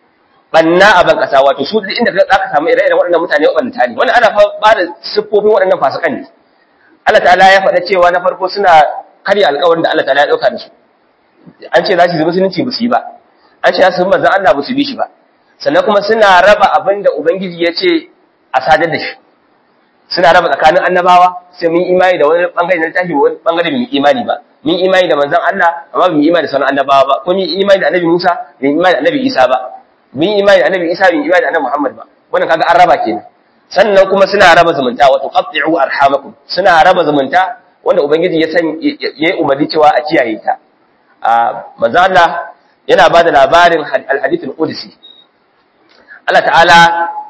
banna a ban kasa wato su duk inda zaka samu ire-iren waɗannan mutane waɗanda ne wannan ana ba da siffofin waɗannan fasikan ne Allah ta'ala ya faɗa cewa na farko suna karya alƙawarin da Allah ta'ala ya ɗauka da su an ce za su yi musulunci ba su yi ba an ce za su yi manzan Allah ba su bi shi ba sannan kuma suna raba abin da ubangiji ya ce a sadar da shi suna raba tsakanin annabawa sai mun imani da wani bangare na littafi wani bangare mun imani ba mun imani da manzan Allah amma mun imani da sauran annabawa ba ko mun imani da annabi Musa mun imani da annabi Isa ba mun imani da annabi Isa mun imani da annabi Muhammad ba wannan kaga an raba kenan sannan kuma suna raba zumunta wato qatti'u arhamakum suna raba zumunta wanda ubangiji ya san yayi umarni cewa a kiyaye ta manzo Allah yana ba da labarin al-hadith al-qudsi Allah ta'ala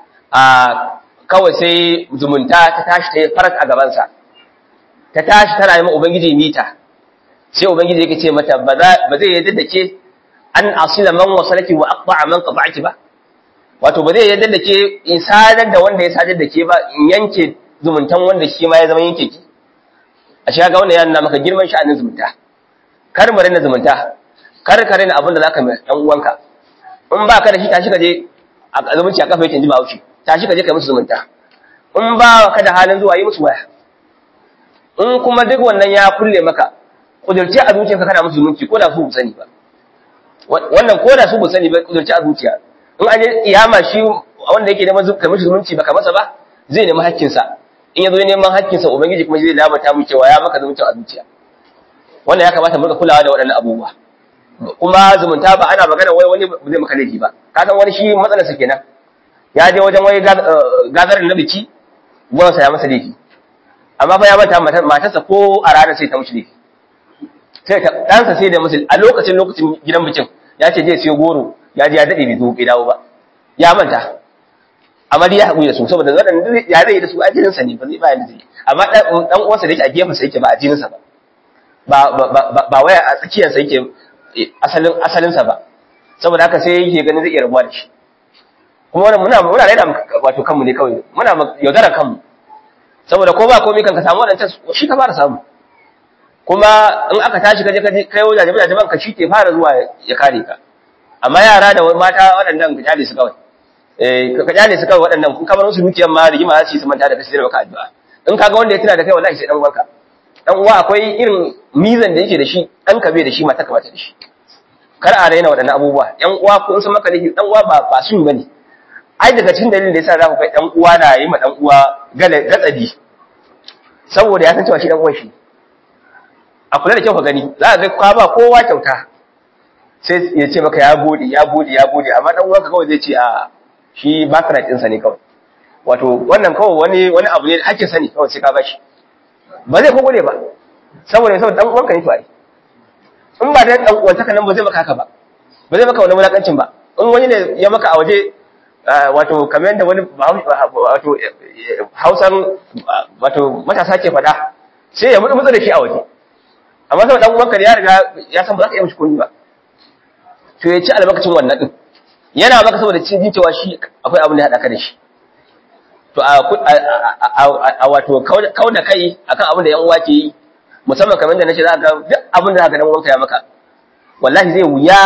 kawai sai zumunta ta tashi ta yi farat a gabansa ta tashi tana yi ubangiji mita sai ubangiji yake ce mata ba zai yadda da ke an asila man wasalaki wa aqba man qata'aki ba wato ba zai yadda da ke in sadar da wanda ya sadar da ke ba in yanke zumuntan wanda shi ma ya zama yanke ki a shi ga wannan ya nuna maka girman sha'anin zumunta kar mu rena zumunta kar ka rena abin da zaka mai dan uwanka in ba ka da shi tashi ka je a zumunci a kafa yake ji ba haushi tashi ka je kai musu zumunta in ba ka da halin zuwa yi musu waya in kuma duk wannan ya kulle maka kudurci a zuciyarka kana musu zumunci ko da su bu sani ba wannan ko da su bu sani ba kudurci a zuciya in an yi kiyama shi wanda yake neman kai musu zumunci baka masa ba zai nemi hakkinsa in ya zo neman hakkinsa ubangiji kuma zai labata mu cewa ya maka zumunci a zuciya wannan ya kamata mu rika kulawa da waɗannan abubuwa kuma zumunta ba ana magana wai wani zai maka laifi ba ka san wani shi matsalarsa kenan ya je wajen wani gazarin na biki gwansa ya masa laifi amma fa ya manta matarsa ko a ranar sai ta mushi laifi sai ta ɗansa sai da musu a lokacin lokacin gidan bikin ya ce je siyo goro ya je ya daɗe bai zo bai dawo ba ya manta amma dai ya haƙuri da su saboda waɗanda ya zai da su a jininsa ne ba zai bayan da zai amma ɗan uwansa da yake a gefensa yake ba a jininsa ba ba wai a tsakiyarsa yake asalin asalinsa ba saboda haka sai yake ganin zai iya rabuwa da shi kuma wannan muna muna raina wato kanmu ne kawai muna yaudarar kanmu saboda ko ba komai kan ka samu wadancan shi ka fara samu kuma in aka tashi kaje kaje kai wajen jabi jaban ka shi ke fara zuwa ya kare ka amma yara da mata waɗannan ka jale su kawai eh ka jale su kawai waɗannan kun kamar su dukiyar ma rigima za su yi su manta da kashi da baka addu'a in kaga wanda ya tuna da kai wallahi sai dan uwanka dan uwa akwai irin mizan da yake da shi dan ka bai da shi mata ka bata da shi kar a raina waɗannan abubuwa yan uwa ko in sun maka laifi dan uwa ba ba su bane ai daga cikin dalilin da yasa za ku kai dan uwa na yi ma dan uwa gale gatsadi saboda ya san cewa shi dan uwan shi a kula da kyau ka gani za ka ga ka ba kowa kyauta sai ya ce maka ya gode ya gode ya gode amma dan uwanka kawai zai ce a shi birthright ɗinsa ne kawai wato wannan kawai wani wani abu ne hakkin sani kawai sai ka bashi ba zai ko gode ba saboda saboda dan uwanka ne to ai in ba da dan uwantaka nan ba zai maka haka ba ba zai maka wani mulakancin ba in wani ne ya maka a waje wato kamar yadda wani wato hausan wato matasa ke faɗa sai ya mutu mutu da shi a waje amma saboda dan uwanka ya riga ya san ba za ka yi mishi komai ba to ya ci albarkacin wannan din yana maka saboda cin jin cewa shi akwai abin da ya haɗa ka da shi to a wato kau da kai akan abin da yan uwa ke yi musamman kamar da nace za ka duk abin da zaka dan uwanka ya maka wallahi zai wuya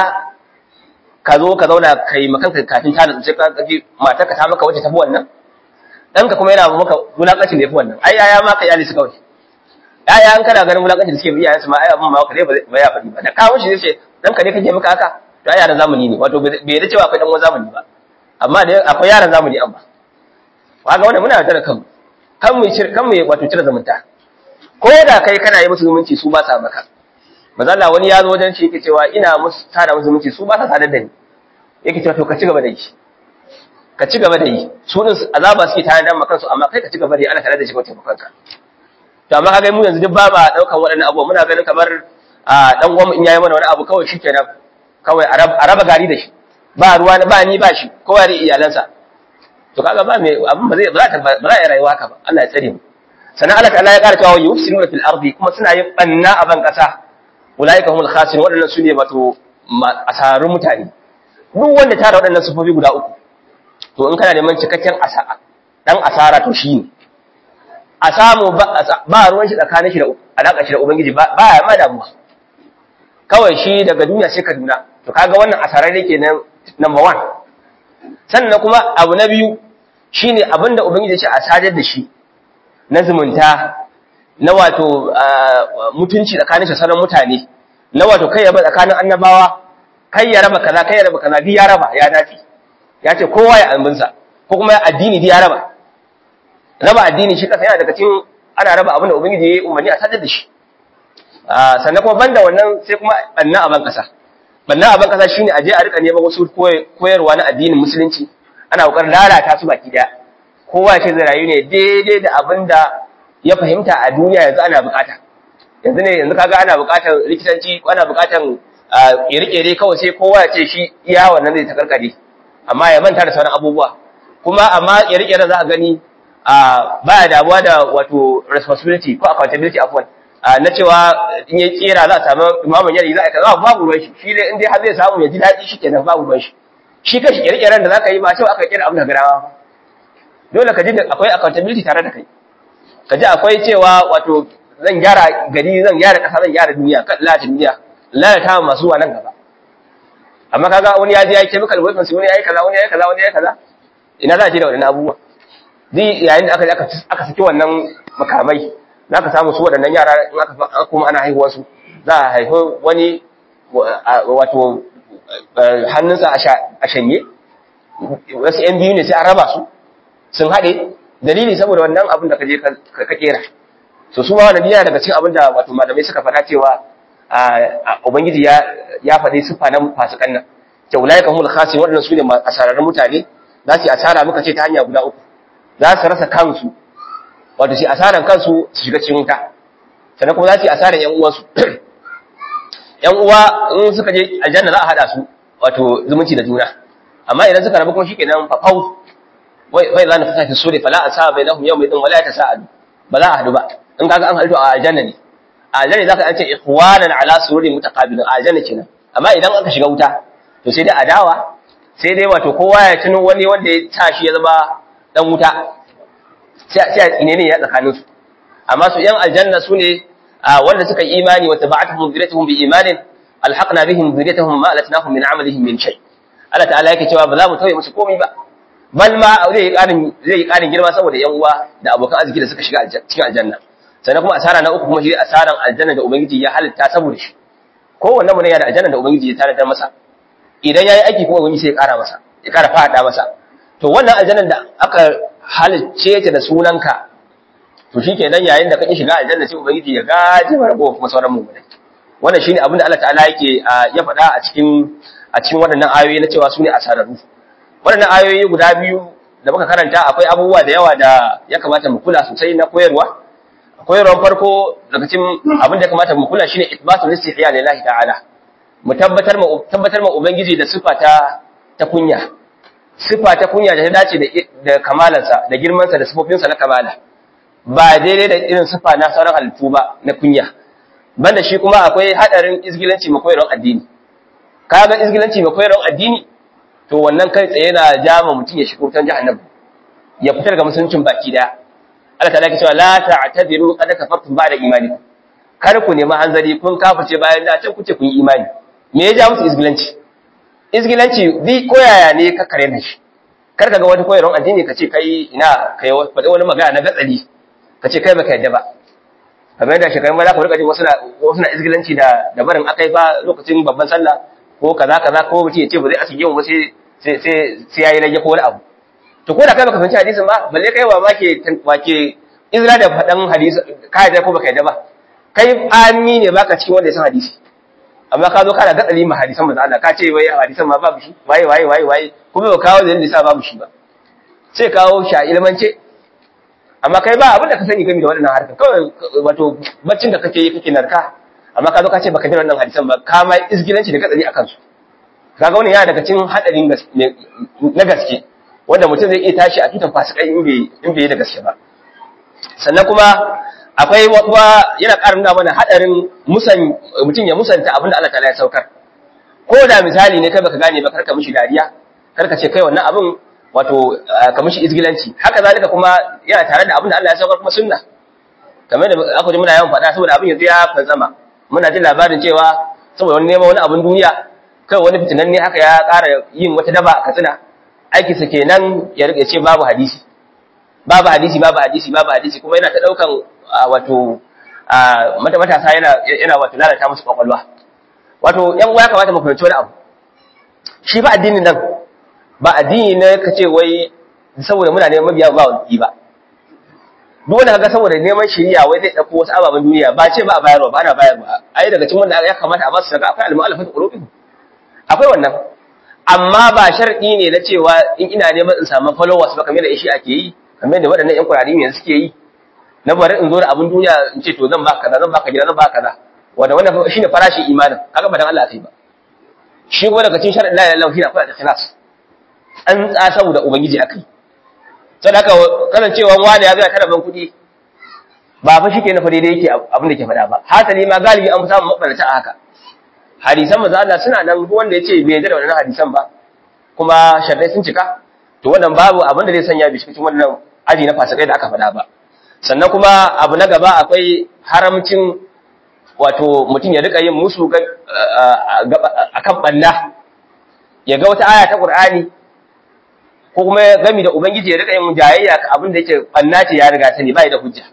ka zo ka zauna kai makanka kafin ta da sai ka ji matar ka ta maka wacce tafi wannan dan ka kuma yana maka wulakacin da yafi wannan ai yaya ma ka iyali su kawai yaya an kana ganin wulakacin da suke bi yayan su ma ai abin ma ka dai ba ya faɗi ba da kawo shi sai dan ka ne kake maka haka to ai yaran zamani ne wato bai da cewa akwai dan wani zamani ba amma da akwai yaran zamani amma kaga wannan muna da kanmu kan mu kan mu wato cire zumunta ko da kai kana yi musu zumunci su ba sa maka mazalla wani ya zo wajen shi yake cewa ina musu tada musu zumunci su ba sa sadar da ni yake cewa to ka ci gaba da yi ka ci gaba da yi su din azaba suke tare da makan su amma kai ka ci gaba da yi ana tare da shi ko taimakon ka to amma kaga mu yanzu duk ba ma daukan waɗannan abubuwa muna ganin kamar a dan uwan in yayi mana wani abu kawai shikenan kawai a raba gari da shi ba ruwa ba ni ba shi kowa da iyalansa to kaga ba me abin ba zai ba za ba za ya rayuwa haka ba Allah ya tsare mu sannan Allah ta'ala ya ƙara cewa yufsinuna fil ardi kuma suna yin banna a ban ƙasa ulaika humul khasirun waɗannan su ne wato asararrun mutane duk wanda tara waɗannan sufofi guda uku to in kana neman cikakken asara dan asara to shi ne a samu ba ruwan shi tsakanin shi da alaƙa shi da ubangiji ba ya ma damuwa kawai shi daga duniya sai kaduna to kaga wannan asarar ne kenan number one sannan kuma abu na biyu shine abinda ubangiji ya ce a sadar da shi na zumunta na wato mutunci tsakanin shi sauran mutane na wato kai ya ba tsakanin annabawa kai ya raba kaza kai ya raba kaza bi ya raba ya dace ya ce kowa ya albinsa ko kuma addini bi ya raba raba addini shi kasa yana daga cikin ana raba abin da ubangiji ya yi umarni a sadar da shi sannan kuma banda wannan sai kuma banna a ban kasa banna a ban kasa shine a je a rika neman wasu koyarwa na addinin musulunci ana kokarin lalata su baki daya kowa ce zai rayu ne daidai da abin da ya fahimta a duniya yanzu ana bukata yanzu ne yanzu kaga ana bukatar likitanci ana bukatar kere-kere kawai sai kowa ya ce shi iya wannan zai ta karkare amma ya manta da sauran abubuwa kuma amma kere-kere za a gani ba ya damuwa da wato responsibility ko accountability afwan na cewa in ya kera za a samu imamun yari za a kaza babu ruwan shi shi dai in dai har zai samu ya ji daɗi shi kenan babu ruwan shi shi kashi kere-keren da za ka yi ba cewa aka kera abin da garawa dole ka ji akwai accountability tare da kai ka ji akwai cewa wato zan gyara gari zan gyara ƙasa zan gyara duniya kan lalata duniya lalata masu wa nan gaba amma kaga wani ya je ya yi chemical weapons wani ya yi kaza wani ya yi kaza wani ya yi kaza ina za a je da waɗannan abubuwa duk yayin da aka aka aka saki wannan makamai za ka samu su waɗannan yara in aka kuma ana haihuwar su za a haifi wani wato hannunsa a shanye wasu yan biyu ne sai an raba su sun haɗe dalili saboda wannan abin da ka je ka kera so su ma wannan yana daga cikin abin da wato malamai suka faɗa cewa ubangiji ya ya faɗi siffa na fasikan nan ke ulaika humul khasin waɗannan su ne asararrun mutane za su yi asara muka ce ta hanya guda uku za su rasa kansu wato su asaran kansu su shiga cikin wuta sannan kuma za su yi asaran yan uwansu yan uwa in suka je aljanna za a haɗa su wato zumunci da juna amma idan suka rabu kuma shikenan fafau wai za na fasa fi sore fala a sa bai nahum yau mai din wala ta sa'adu ba za a hadu ba in kaga an hadu a aljanna ne a aljanna zaka an ce ikhwanan ala sururi mutaqabilin a aljanna kenan amma idan aka shiga wuta to sai dai adawa sai dai wato kowa ya tuno wani wanda ya sa shi ya zama dan wuta sai sai a tsine ne ya tsakanin su amma su yan aljanna su ne wanda suka yi imani wa tabatuhum dhurriyyatuhum bi imanin alhaqna bihim dhurriyyatuhum ma alatnahum min amalihim min shay Allah ta'ala yake cewa ba za mu tauye musu komai ba bal ma zai yi ƙarin zai yi ƙarin girma saboda yan uwa da abokan arziki da suka shiga cikin aljanna sannan kuma asara na uku kuma shi asaran aljanna da ubangiji ya halitta saboda shi kowanne mu ne ya da aljanna da ubangiji ya tanadar masa idan yayi aiki kuma ubangiji sai ya ƙara masa ya ƙara fada masa to wannan aljannan da aka halicce ta da sunanka to shikenan yayin da kake shiga aljanna sai ubangiji ya gaji rago kuma sauran mu wannan shine abin da Allah ta'ala yake ya faɗa a cikin a cikin waɗannan ayoyi na cewa su ne asararru waɗannan ayoyi guda biyu da muka karanta akwai abubuwa da yawa da ya kamata mu kula sosai na koyarwa koyarwar farko daga cikin abin da ya kamata mu kula shine itbatul istihya lillahi ta'ala mu tabbatar ma tabbatar ma ubangiji da sifa ta ta kunya sifa ta kunya da ta dace da da kamalansa da girmansa da sifofinsa na kamala ba daidai da irin sifa na sauran halittu ba na kunya banda shi kuma akwai hadarin izgilanci ma koyarwar addini kaga izgilanci ma koyarwar addini to wannan kai tsaye yana jama mutum ya shigo tan jahannam ya fita daga musuluncin baki daya Allah ta'ala ke cewa la ta'tadiru qad kafartum ba'da imanikum kar ku nemi hanzari kun kafirce bayan da can kuce kun yi imani me ya ja musu izgilanci izgilanci bi koyaya ne ka kare na shi kar ka ga wani koyarwar addini ka ce kai ina kai faɗi wani magana na gatsali ka ce kai baka yadda ba kamar yadda shekarun ba za ku rika ji wasu na wasu na izgilanci da da barin akai fa lokacin babban sallah ko kaza kaza ko mutum ya ce ba zai asige mu ba sai sai sai yayi rage ko wani abu to ko da kai baka fahimci hadisin ba balle kai wa make wake izra da fadan hadisi ka yadda ko baka yadda ba kai ami ne baka cikin wanda ya san hadisi amma ka zo kana gatsali ma hadisan manzo Allah ka ce wai hadisan ma babu shi waye waye waye waye kuma ba kawo dalilin da babu shi ba sai kawo shi a ilmance amma kai ba abin da ka sani game da waɗannan harkar kawai wato baccin da kake yi kake narka amma ka zo ka ce baka ji wannan hadisan ba ka ma izgilanci da gatsali akan su kaga wannan yana daga cikin hadarin na gaske wanda mutum zai iya tashi a tutan fasikai in bai in bai da gaske ba sannan kuma akwai kuma yana ƙara nuna mana hadarin musan mutum ya musanta abin da Allah ta'ala ya saukar ko da misali ne kai baka gane ba karka mishi dariya karka ce kai wannan abin wato ka mishi izgilanci haka zalika kuma yana tare da abin da Allah ya saukar kuma sunna kamar da aka ji muna yawan faɗa saboda abin yanzu ya fantsama muna jin labarin cewa saboda wani neman wani abin duniya kai wani fitinan ne haka ya ƙara yin wata daba a katsina aiki sa kenan ya rike ce babu hadisi babu hadisi babu hadisi babu hadisi kuma yana ta daukan wato mata matasa yana yana wato lalata musu kwakwalwa wato yan uwa ya kamata mu fahimci wani abu shi ba addinin nan ba addini ne ka ce wai saboda muna neman mabiya ba wani ba duk wanda kaga saboda neman shari'a wai zai dauko wasu ababen duniya ba ce ba a bayarwa ba ana bayarwa ai daga cikin wanda ya kamata a ba su daga akwai al-mu'allafatu qulubihim akwai wannan amma ba sharɗi ne na cewa in ina neman in samu followers ba kamar da shi ake yi kamar da waɗannan ƴan kurari yanzu suke yi na bari in zo da abin duniya in ce to zan ba kaza zan ba ka gida zan ba kaza wanda wannan shine farashin imanin kaga ba dan Allah kai ba shi kuma daga cikin sharɗin la ilaha illallah shine akwai ikhlas an tsa saboda ubangiji akai sai haka kasancewa wani ya ga kada ban kuɗi ba fa shike na fa daidai yake abin da ke faɗa ba hasali ma galibi an fi samun mabarata a haka hadisan manzo Allah suna nan duk wanda yace bai yarda da wannan hadisan ba kuma sharrai sun cika to wannan babu abin da zai sanya bi cikin wannan aji na fasikai da aka faɗa ba sannan kuma abu na gaba akwai haramcin wato mutum ya rika yin musu akan balla ya ga wata aya ta Qur'ani ko kuma gami da ubangiji ya rika yin jayayya abin da yake banna ce ya riga sani bai da hujja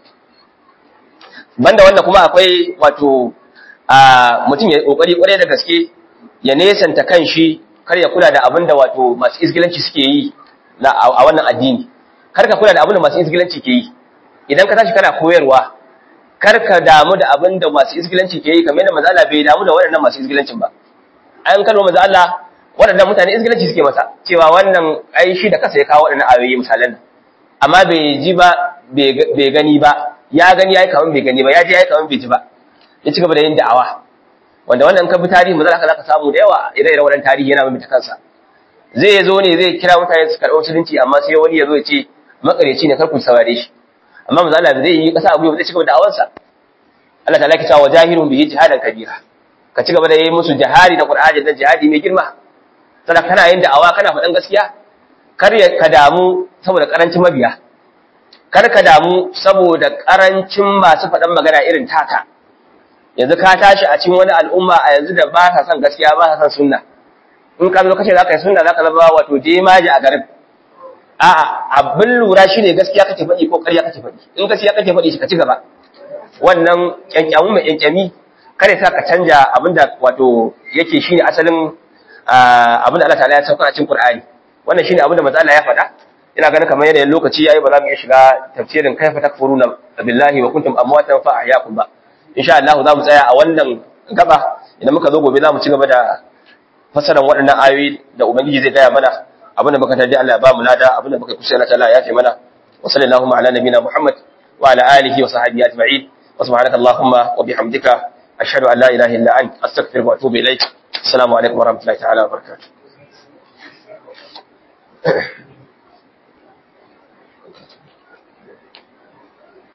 banda wannan kuma akwai wato a mutum ya kokari kwarai da gaske ya nesanta kan shi kar ya kula da abin da wato masu isgilanci suke yi a wannan addini kar ka kula da abin da masu isgilanci ke yi idan ka tashi kana koyarwa kar ka damu da abin da masu isgilanci ke yi kamar yadda manzo Allah bai damu da waɗannan masu isgilancin ba an kano manzo Allah waɗannan mutane isgilanci suke masa cewa wannan ai shi da kasa ya kawo waɗannan ayoyi misalan amma bai ji ba bai gani ba ya gani yayi kaman bai gani ba ya ji yayi kaman bai ji ba ya ci gaba da yin da'awa wanda wannan ka bi tarihi mu zaka zaka samu da yawa ire-iren wannan tarihi yana mai kansa zai zo ne zai kira mutane su karɓi musulunci amma sai wani ya zo ya ce makareci ne kar ku saurare shi amma manzo Allah zai yi kasa abu zai ci gaba da da'awarsa Allah ta'ala ki cewa jahirun bihi jihadan kabira ka ci gaba da yi musu jihadi da Qur'ani da jihadi mai girma sannan kana yin da'awa kana faɗan gaskiya kar ka damu saboda karancin mabiya kar ka damu saboda karancin masu faɗan magana irin taka yanzu ka tashi a cikin wani al'umma a yanzu da ba sa son gaskiya ba sa son sunna in ka zo kace zaka yi sunna zaka zama wato jemaji a garin a'a abin lura shine gaskiya kake faɗi ko ƙarya kake faɗi in gaskiya kake faɗi shi ka ci gaba wannan kyankyamu mai kyankyami kare sa ka canja abinda wato yake shine asalin abinda Allah ta'ala ya sauka a cikin Qur'ani wannan shine abinda manzo Allah ya faɗa ina ganin kamar yanayin lokaci yayi ba za mu iya shiga tafsirin kaifa takfuruna billahi wa kuntum amwatan fa ahyaakum ba insha Allah za mu tsaya a wannan gaba idan muka zo gobe za mu ci gaba da fasaran waɗannan ayoyi da ubangiji zai gaya mana abinda muka tarji Allah ya ba mu lada abinda muka kusa Allah ta'ala ya fi mana wa sallallahu ala nabina Muhammad wa ala alihi wa sahbihi ajma'in wa subhanaka allahumma wa bihamdika ashhadu an la ilaha illa anta astaghfiruka wa atubu ilaik assalamu alaikum wa rahmatullahi ta'ala wa barakatuh